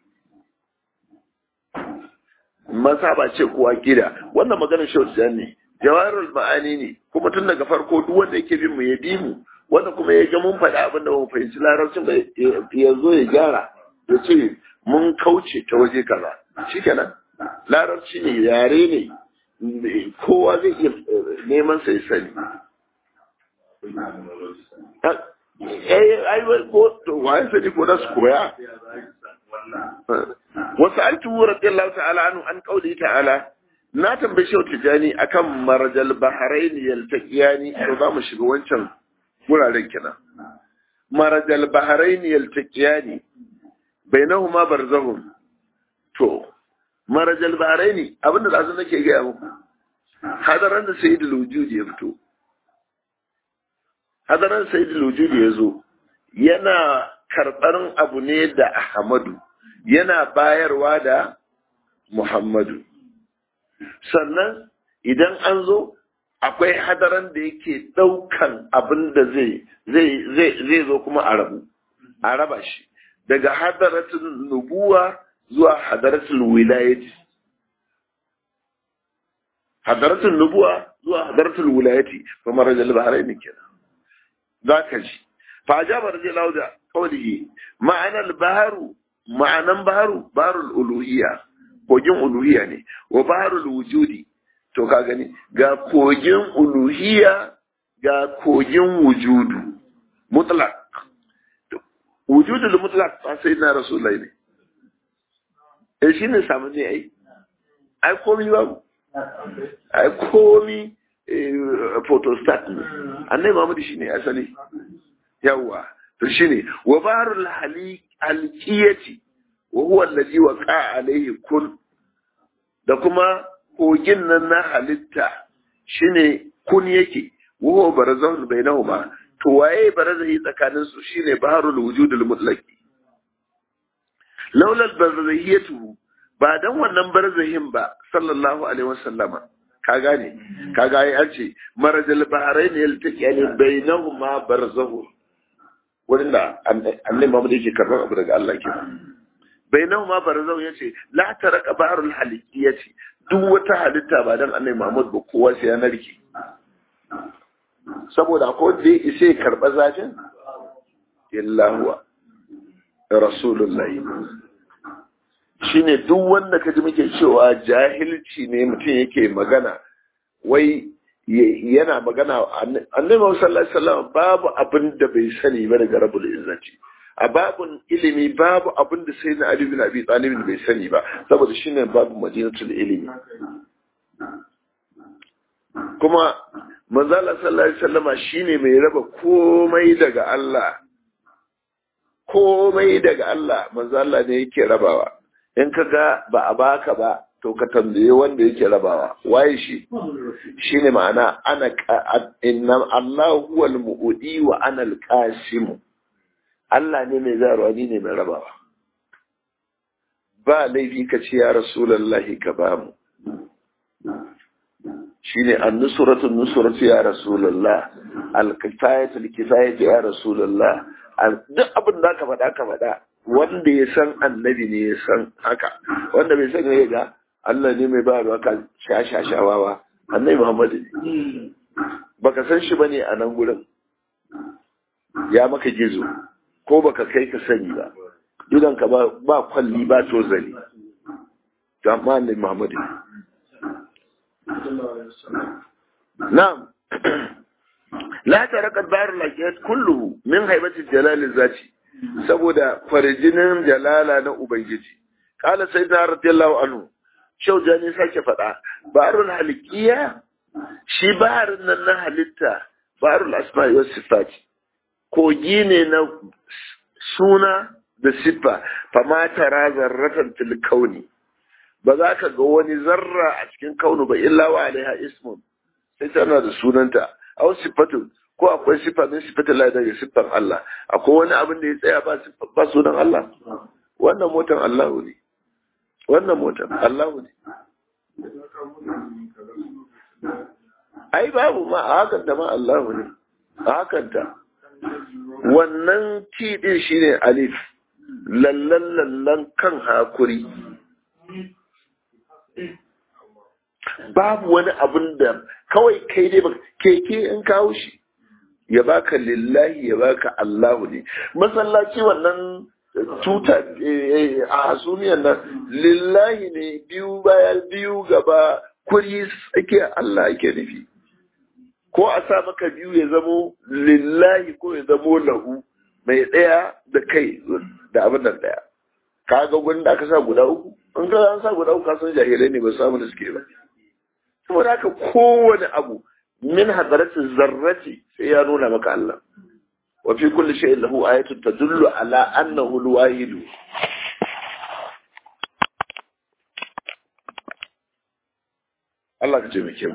mazhaba ce ko aƙida wannan maganar shautu ne jawarul ma'ani ne kuma tun daga farko duk wanda yake bin mu ya bi mu wanda kuma ya ga mun faɗa abin da mun fahimci larabcin ba ya zo ya gyara ya ce mun kauce ta waje kaza shikenan larabci ne yare ne kowa zai iya neman sai sani ai ko waye sani ko da su koya wasu altu radiyallahu ta'ala anhu an kauli ta'ala na tambaye shi tijani akan marajal bahrain yaltaqiyani to za mu shiga wancan wuraren kenan marajal bahrain yaltaqiyani bainahuma barzahun to marajal bahrain abinda da nake ga muku hadaran da sayyidul wujudi ya fito hadaran sayyidul wujudi ya zo yana karɓar abu ne da ahmadu yana bayarwa da muhammadu sannan idan an zo akwai hadaran da yake ɗaukan abin da zai zai zo kuma a rabu a raba shi daga hadaratul nubuwa zuwa hadaratul wilayati hadaratul nubuwa zuwa hadaratul wilayati fa marajal bahrain kenan zaka ji fa ajaba radiyallahu da qawlihi ma'ana al-bahru ma'anan baharu baharul uluhiyya kogin uluhiyya ne wa baharul wujudi to ka gani ga kogin uluhiyya ga kogin wujudu mutlaq wujudul mutlaq ba sai na rasulullahi ne eh shine samu ne ai ai komi babu ai komi photostat ne annai Muhammad shine asali yawa to shine wa baharul hali alqiyati wa huwa allazi waqa alayhi kun da kuma kogin nan na halitta shine kun yake wa huwa barzahun bainahuma to waye barzahi tsakanin su shine baharul wujudul mutlaqi laula barzahiyatu ba dan wannan barzahin ba sallallahu alaihi wasallama ka gane ka ga ai an ce marajal bahrain yaltaqi bainahuma barzahun wurin da annabi Muhammad yake karɓar abu daga Allah ke bainahu ma barzau yace la taraka bahrul halikiyati duk wata halitta ba dan annabi Muhammad ba kowa sai ya narke saboda ko da isa karɓa zafin illa huwa rasulullahi shine duk wanda ka ji muke cewa jahilci ne mutum yake magana wai yana magana annabi sallallahu alaihi wasallam babu abin da bai sani ba daga rabbul izzati a babun ilimi babu abin da sai na ali bin abi talib bai sani ba saboda shine babu madinatul ilimi kuma manzo Allah sallallahu alaihi wasallama shine mai raba komai daga Allah komai daga Allah manzo Allah ne yake rabawa in ka ga ba a baka ba to ka tambaye wanda yake rabawa waye shi shine ma'ana ana inna Allah huwal mu'udi wa ana al-qasim Allah ne mai zarwa ni ne mai rabawa ba laifi ka ce ya rasulullahi ka ba mu shine an-nusratu nusratu ya rasulullah al-kifayatu al-kifayatu ya rasulullah duk abin da ka faɗa ka faɗa wanda ya san annabi ne ya san haka wanda bai san ya ga Allah ne mai ba da ka shashashawawa annabi Muhammad ne baka san shi bane a nan gurin ya maka gizo ko baka kai ka sani ba idan ka ba ba kwalli ba tozali to amma annabi Muhammad ne na'am la tarakat bayar lakiyat kulluhu min haibati jalal zati saboda farjinin jalala na ubangiji kala sayyidina radiyallahu anhu shau jani sake faɗa barul halikiya shi baharin nan na halitta barul asma'i was sifat kogi ne na suna da siffa fama tara zarratan fil kauni ba za ka ga wani zarra a cikin kaunu ba illa wa alaiha ismun sai tana da sunanta aw sifatun ko akwai sifa min sifatin Allah daga siffar Allah akwai wani abin da ya tsaya ba ba sunan Allah wannan motan Allah ne wannan motan Allah ne ai babu ma a hakan da ma Allah ne a hakan ta wannan ti din shine alif lallan lallan kan hakuri babu wani abin da kawai kai dai ba keke in kawo shi ya baka lillahi ya baka Allahu ne masallaci wannan tuta a hasumiyar nan lillahi ne biyu baya biyu gaba kuri tsakiya Allah ake nufi ko a sa maka biyu ya zamo lillahi ko ya zamo lahu mai ɗaya da kai da abin nan ɗaya kaga gudun da aka sa guda uku in ka an sa guda uku ka san jahilai ne ba samu da suke ba saboda haka kowane abu min hadaratin zarrati sai ya nuna maka Allah wa fi kulli shay'in lahu ayatun tadullu ala annahu al-wahid Allah ka ce muke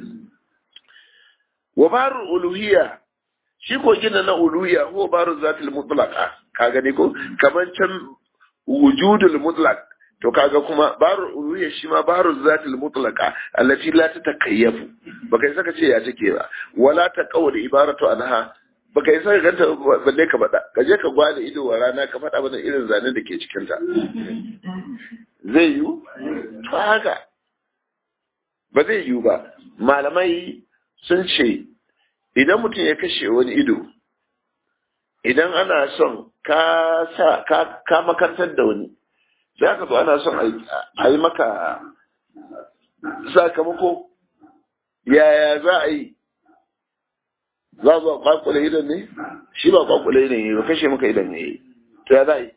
wa baru uluhiyya shi ko gina na uluhiyya ko baru zatil mutlaqa ka gani ko kaman can wujudul mutlaq to kaga kuma baru uluhiyya shi ma baru zatil mutlaqa allati la tatakayyafu baka yi saka ce ya take ba wala ta qawl ibaratu anha baka yi saka ganta balle ka bada ka je ka gwada ido wa rana ka faɗa mana irin zanen da ke cikin ta zai yi to haka ba zai yi ba malamai sun ce idan mutum ya kashe wani ido idan ana son ka sa ka, ka makantar da wani za ka zo ana son a yi maka sakamako yaya za a yi za a zo kwakule idan ne shi ba kwakule idan ne ba kashe maka idan ne to ya za a yi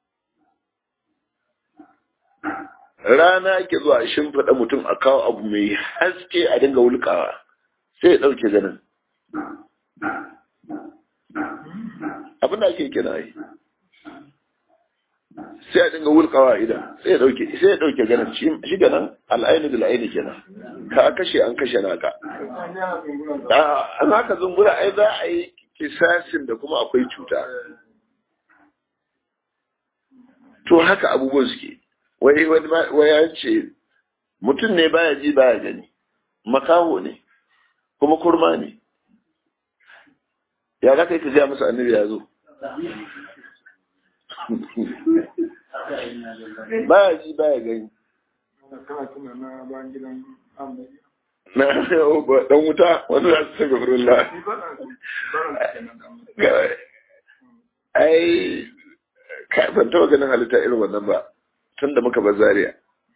rana ake zuwa a shimfiɗa mutum a kawo abu mai haske a dinga wulkawa sai ya ɗauke ganin abin da ake kira yi sai a dinga wulkawa idan sai ya ɗauke sai ya ɗauke ganin shi ganin al'aini da al'aini kenan ka kashe an kashe naka an haka zumbura ai za a yi kisasin da kuma akwai cuta to haka abubuwan suke wai wai ya ce mutum ne baya ji baya gani makaho ne kuma kurma ne ya za ka yi ka gaya masa annabi ya zo baya ji baya gani na dan wuta wanda za su saka furulla ai ka ban taba ganin halitta irin wannan ba tun da muka bar zaria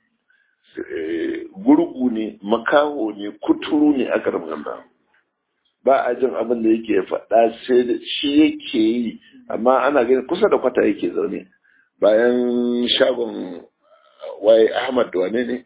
gurgu ne makaho ne kuturu ne aka ramganda ba a jin abin da yake faɗa sai da shi yake yi amma ana gani kusa da kwata yake zaune bayan shagon waye ahmad da wane ne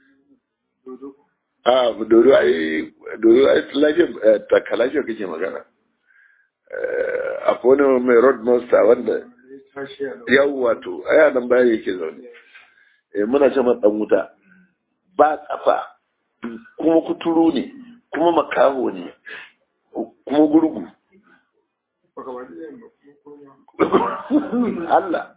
a dodo ai dodo ai lafiyar taka lafiyar kake magana akwai wani mai road monster wanda yau wato aya nan bayan yake zaune muna ce dan wuta ba kafa kuma kuturu ne kuma makaho ne kuma gurgu Allah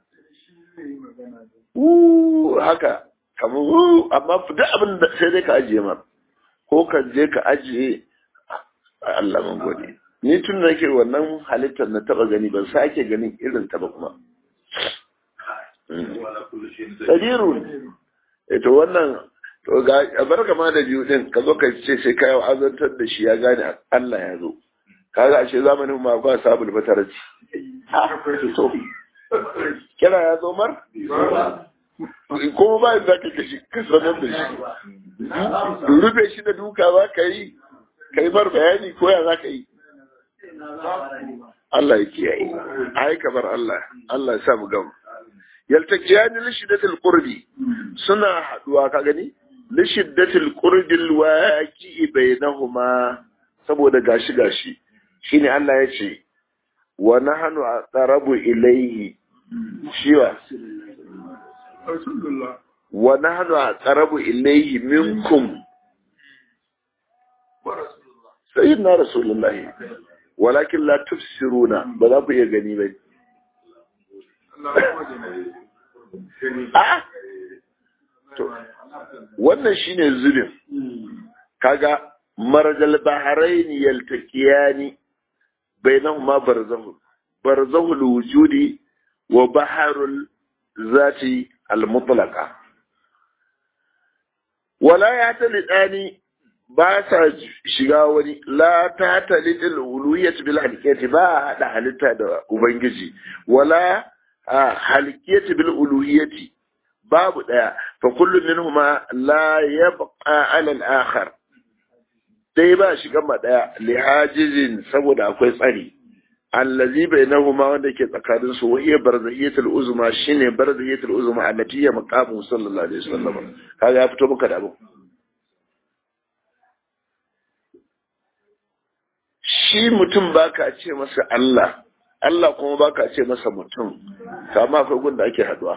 haka kamar amma duk abin da sai dai ka ajiye ma ko ka je ka ajiye Allah mun gode ni tun da nake wannan halittar na taba gani ban sake ganin irin ta ba kuma Sadiru ne to wannan to ga barka ma da biyu din ka zo ka ce sai ka yi azantar da shi ya gane Allah ya zo kaga ashe zamanin ma ba sabul batarci to kira ya zo mar kuma ba za ka kashi ka sanar da shi rufe shi da duka za ka yi ka yi bar bayani ko ya za ka yi Allah ya kiyaye ai kamar Allah Allah ya sa mu gamu yaltakiyani li shiddatil qurbi suna haduwa ka gani li shiddatil qurbi alwaqi bainahuma saboda gashi gashi shine Allah ya ce wa nahnu aqrabu ilayhi shiwa wa nahnu aqrabu ilayhi minkum sayyidina rasulullahi walakin la tufsiruna ba za ku iya gani ba wannan shine zulum kaga marjal bahrain yaltaqiyani bainahuma barzahu barzahu alwujudi wa baharul zati almutlaqa wala ya talidani ba sa shiga wani la ta talidil uluhiyyat bil halikati ba hada halitta da ubangiji wala halikiyati bil uluhiyyati babu daya fa kullu minhuma la yabqa ala al akhar dai ba shiga ma daya li hajizin saboda akwai tsari allazi bainahuma wanda ke tsakanin su wahiya barzahiyatul uzma shine barzahiyatul uzma allati ya maqamu sallallahu alaihi wasallam kaga ya fito maka da abu shi mutum baka ce masa Allah Allah kuma baka ce masa mutum kama akwai gunda ake haduwa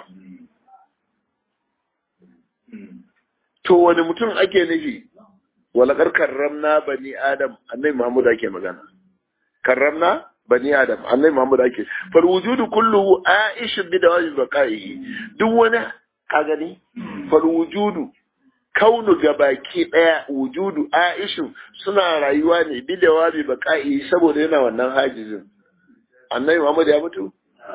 to wani mutum ake nufi walakar karramna bani adam annai Muhammad ake magana karramna bani adam annai Muhammad ake fal wujudu kulluhu aish bi dawaji baqaihi duk wani ka gani fal wujudu kaunu gabaki daya wujudu aishu suna rayuwa ne bi dawaji baqaihi saboda yana wannan hajizin annai Muhammad ya mutu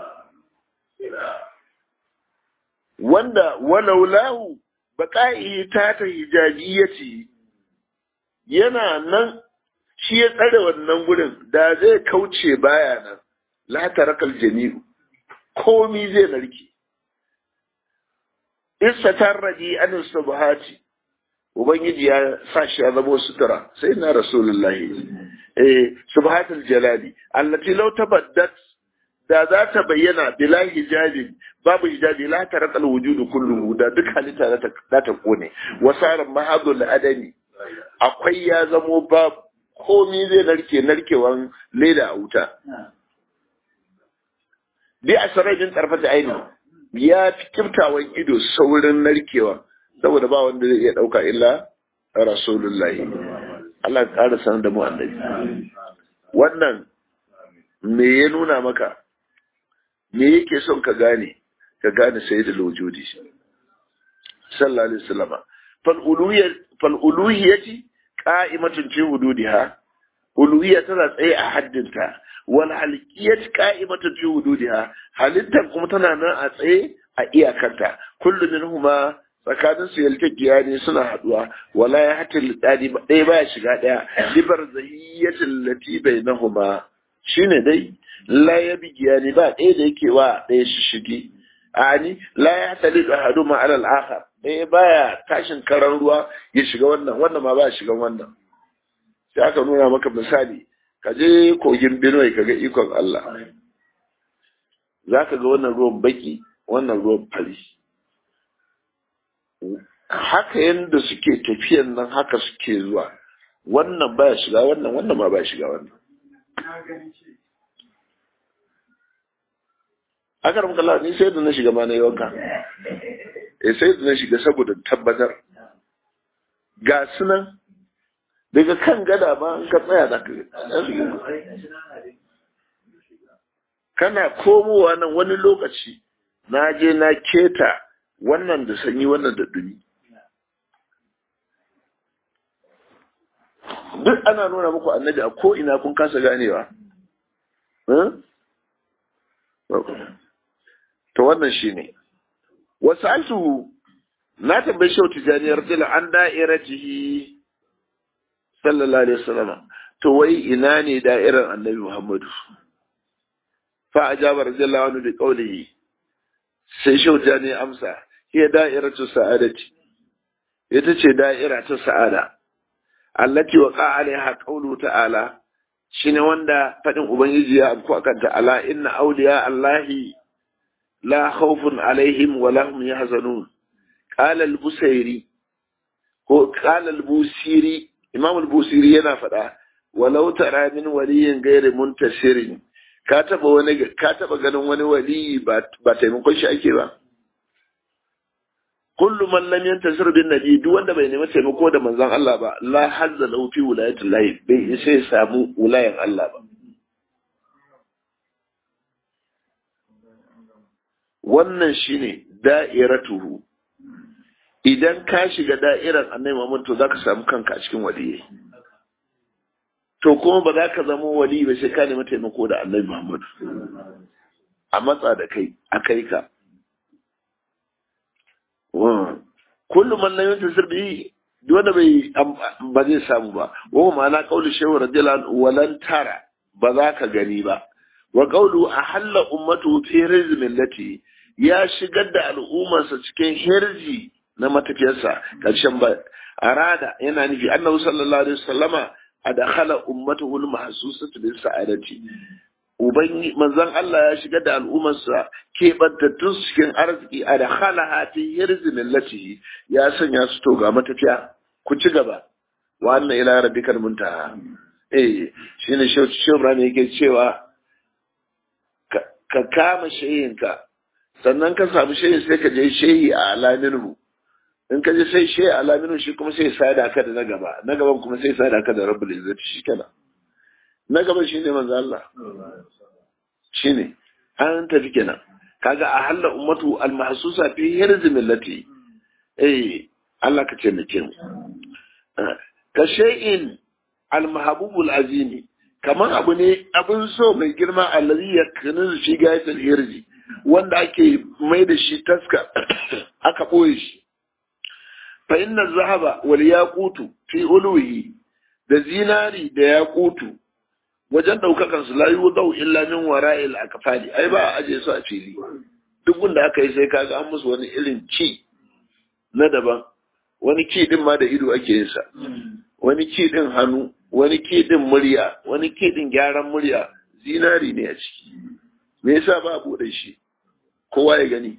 wanda walaulahu baƙa'i ta ta hijajiyyati yana nan shi ya tsare wannan gurin da zai kauce baya nan la tarakal jami'u komi zai narke isa tarraji an subhati ubangiji ya sa shi ya zama sutura sai na rasulullahi eh subhatul jalali allati law tabaddat da za ta bayyana bila hijabin babu hijabi la ta ratsal wujudu kulluhu da duk halitta za ta kone wasaran mahadul adami akwai ya zamo ba komi zai narke narkewan leda a wuta bi a sarajin tarfata aini ya fi kiftawan ido saurin narkewa saboda ba wanda zai iya ɗauka illa rasulullahi Allah ya ƙara sanar da mu annabi wannan me ya nuna maka me yake son ka gane ka gane sai da lojodi sallallahu alaihi wasallam fal uluhiyya fal uluhiyyati qa'imatun fi hududiha uluhiyya tana tsaye a haddinta wal halqiyat qa'imatu fi wududiha halittar kuma tana nan a tsaye a iyakanta kullu minhuma tsakanin su yaltaqiya ne suna haduwa wala ya hatta lidadi ɗaya baya shiga ɗaya libar zahiyatul lati bainahuma shine dai la ya bigiya ne ba ɗaya da yake wa ɗaya shi shige ani la ya tali da hadu ma alal akhar ɗaya baya tashin karan ruwa ya shiga wannan wannan ma ba shiga wannan sai aka nuna maka misali ka je kogin Benue ka ga ikon Allah za ka ga wannan ruwan baki wannan ruwan fari haka yadda suke tafiyan nan haka suke zuwa wannan baya shiga wannan wannan ma baya shiga wannan aka ramka Allah ni sai da na shiga ma na yi wanka eh sai da na shiga saboda tabbatar ga sunan daga kan gada ba an ka tsaya da ka kana komowa nan wani lokaci na je na keta wannan da sanyi wannan da dumi duk ana nuna muku annabi a ko ina kun kasa ganewa to wannan shine wasu altu na tambayi shau tijaniyar dila an da'iratihi sallallahu alaihi wasallam to wai ina ne da'irar annabi muhammadu fa ajaba radiyallahu anhu bi qawlihi sai shau tijani amsa hiya da'iratu sa'adati ita ce da'ira ta sa'ada allati waqa alaiha qawlu ta'ala shine wanda fadin ubangiji ya amku akan ta'ala inna awliya allahi la khawfun alaihim wa lahum yahzanun qala al-busairi ko qala al-busiri imam al-busiri yana faɗa walau tara min waliyin gairi muntasirin ka taba wani ka taba ganin wani waliyi ba ba taimakon shi ake ba kullu man lam yantasir bin nabi duk wanda bai nemi taimako da manzon Allah ba la hazza lahu fi wilayati Allah bai sai samu wilayan Allah ba wannan shine da'iratuhu idan ka shiga da'irar annabi Muhammad to zaka samu kanka a cikin waliyyi to kuma ba za ka zama wali ba sai ka nemi taimako da annabi Muhammad a matsa da kai a kai ka kullum man lam yantasir bihi duk wanda bai ba zai samu ba wa ma'ana qaulu shehu radiyallahu anhu walan tara ba za ka gani ba wa qawlu ahalla ummatu fi rizmin lati ya shigar da al'ummarsa cikin hirji na matafiyarsa karshen ba arada yana nufi annabi sallallahu alaihi wasallama adakhala ummatuhu al-mahsusatu bis sa'adati ubangi manzon Allah ya shigar da al'ummarsa keɓantattun cikin arziki adakhala hati hirzi millatihi ya sanya su to ga matafiya ku ci gaba wa anna ila rabbikal muntaha eh shine shi Ibrahim yake cewa ka kama shayinka sannan ka samu shayi sai ka je shehi a alaminu in ka je sai shehi a alaminu shi kuma sai sada ka da na gaba na gaban kuma sai sada ka da rabbul izzati shi kenan na gaban shi ne manzo Allah shi ne an tafi kenan kaga a halla ummatu al mahsusa fi hirz millati eh Allah ka ce nake mu ka shay'in al mahbubul azimi kamar abu ne abin so mai girma allazi yakunu shi gayatul hirzi wanda ake mai da shi taska aka ɓoye shi fa inna zahaba wal yaqutu fi ulwihi da zinari da yaqutu wajen daukakan su la yudau illa min wara'il akfali ai ba a aje su a fili duk gunda aka yi sai kaga an musu wani irin ci na daban wani ki din ma da ido ake yin sa wani ki din hannu wani ki din murya wani ki din gyaran murya zinari ne a ciki me yasa ba a bude shi kowa ya gani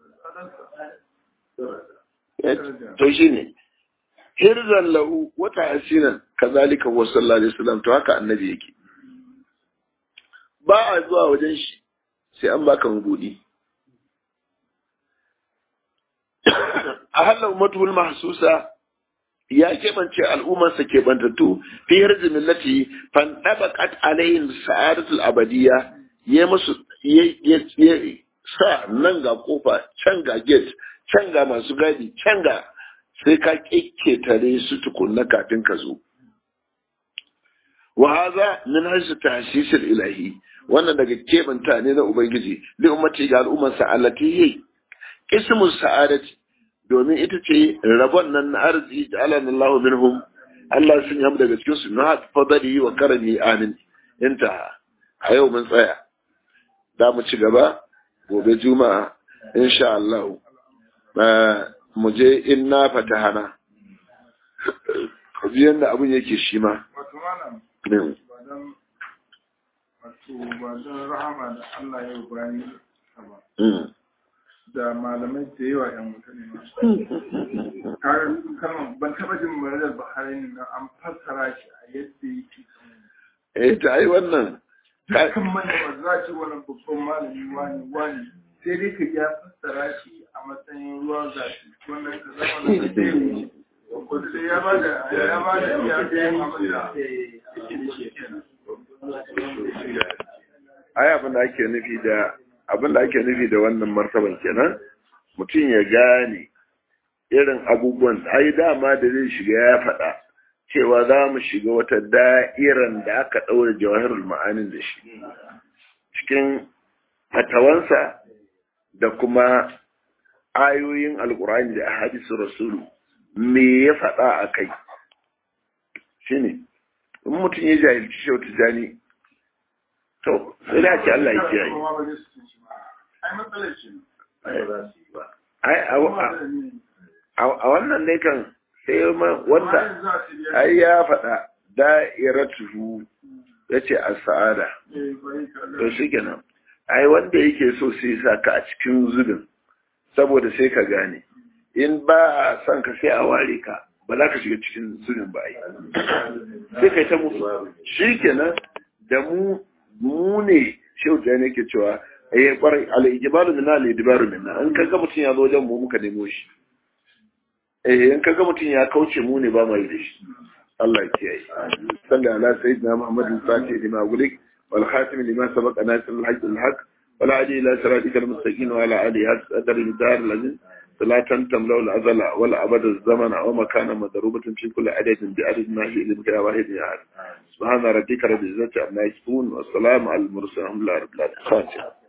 to shi ne hirzan lahu wata asinan kazalika wa sallallahu alaihi wasallam to haka annabi yake ba a zuwa wajen shi sai an baka mabudi a halin matul mahsusa ya keɓance al'ummarsa keɓantattu fi hirzi millati fan ɗabaƙat alayhim sa'adatul abadiyya ya musu ya sa nan ga kofa can ga gate can ga masu gadi can ga sai ka tare su tukunna kafin ka zo wa hadha min hajj tahsis ilahi wannan daga kebanta ne na ubangiji li ummati ga al'ummar sa allati hi ismu sa'adati domin ita ce rabon nan na arziki ja'alana Allahu minhum Allah sun yi daga cikin su na fadali wa karami amin inta a yau mun tsaya za mu ci gaba gobe juma'a insha Allah mu je in na fatahana ji yadda abin yake shi ma wato malam ba don wato ba don rahama da Allah ya bani ba da malamai da yawa yan mutane ma har kalmar ban taba jin muradar Buhari na an fassara shi a yadda yake eh ta yi wannan dukkan manyan za ci wani babban malami wani wani sai dai ka ya fassara shi a matsayin ruwan zafi wannan ka zama da zai wuce wanda ya ba da ya ba da ya ga yin abin da yake da shi kenan ai abin da ake nufi da abin da ake nufi da wannan martaban kenan mutum ya gane irin abubuwan ai dama da zai shiga ya faɗa cewa za mu shiga wata da'iran da aka ɗaure jawahirul ma'anin da shi cikin fatawansa da kuma ayoyin alkur'ani da hadisu rasulu me ya faɗa a kai shi ne in mutum ya jahilci shau tijani to sai da ce Allah ya kiyaye ai matsalar shi ai a wannan ne kan sai wanda ai ya faɗa da'iratuhu ya ce a sa'ada to shi kenan ai wanda yake so sai sa ka a cikin zubin saboda sai ka gane in ba a son ka sai a ware ka ba za ka shiga cikin zubin ba ai sai kai ta mutu shi kenan da mu mu ne shehu da ne ke cewa eh kwarai al-ijbaru minna al-ijbaru minna in kaga mutum ya zo wajen mu muka nemo shi eh in kaga mutum ya kauce mu ne ba mai da shi Allah ya kiyaye sallallahu ala sayyidina muhammadin fatih lima gulik wal khatim lima sabaqa nasir al-haqq al-haq wal adi ila siratika al-mustaqim wa ala alihi qadar al-dar al-azim salatan tamlau al-azala wal abad az-zaman wa makana madrubatin fi kulli adadin bi adad ma hi limka wahid ya subhana rabbika rabbil izzati amma yasifun wa salamun al-mursalin alhamdulillahi rabbil alamin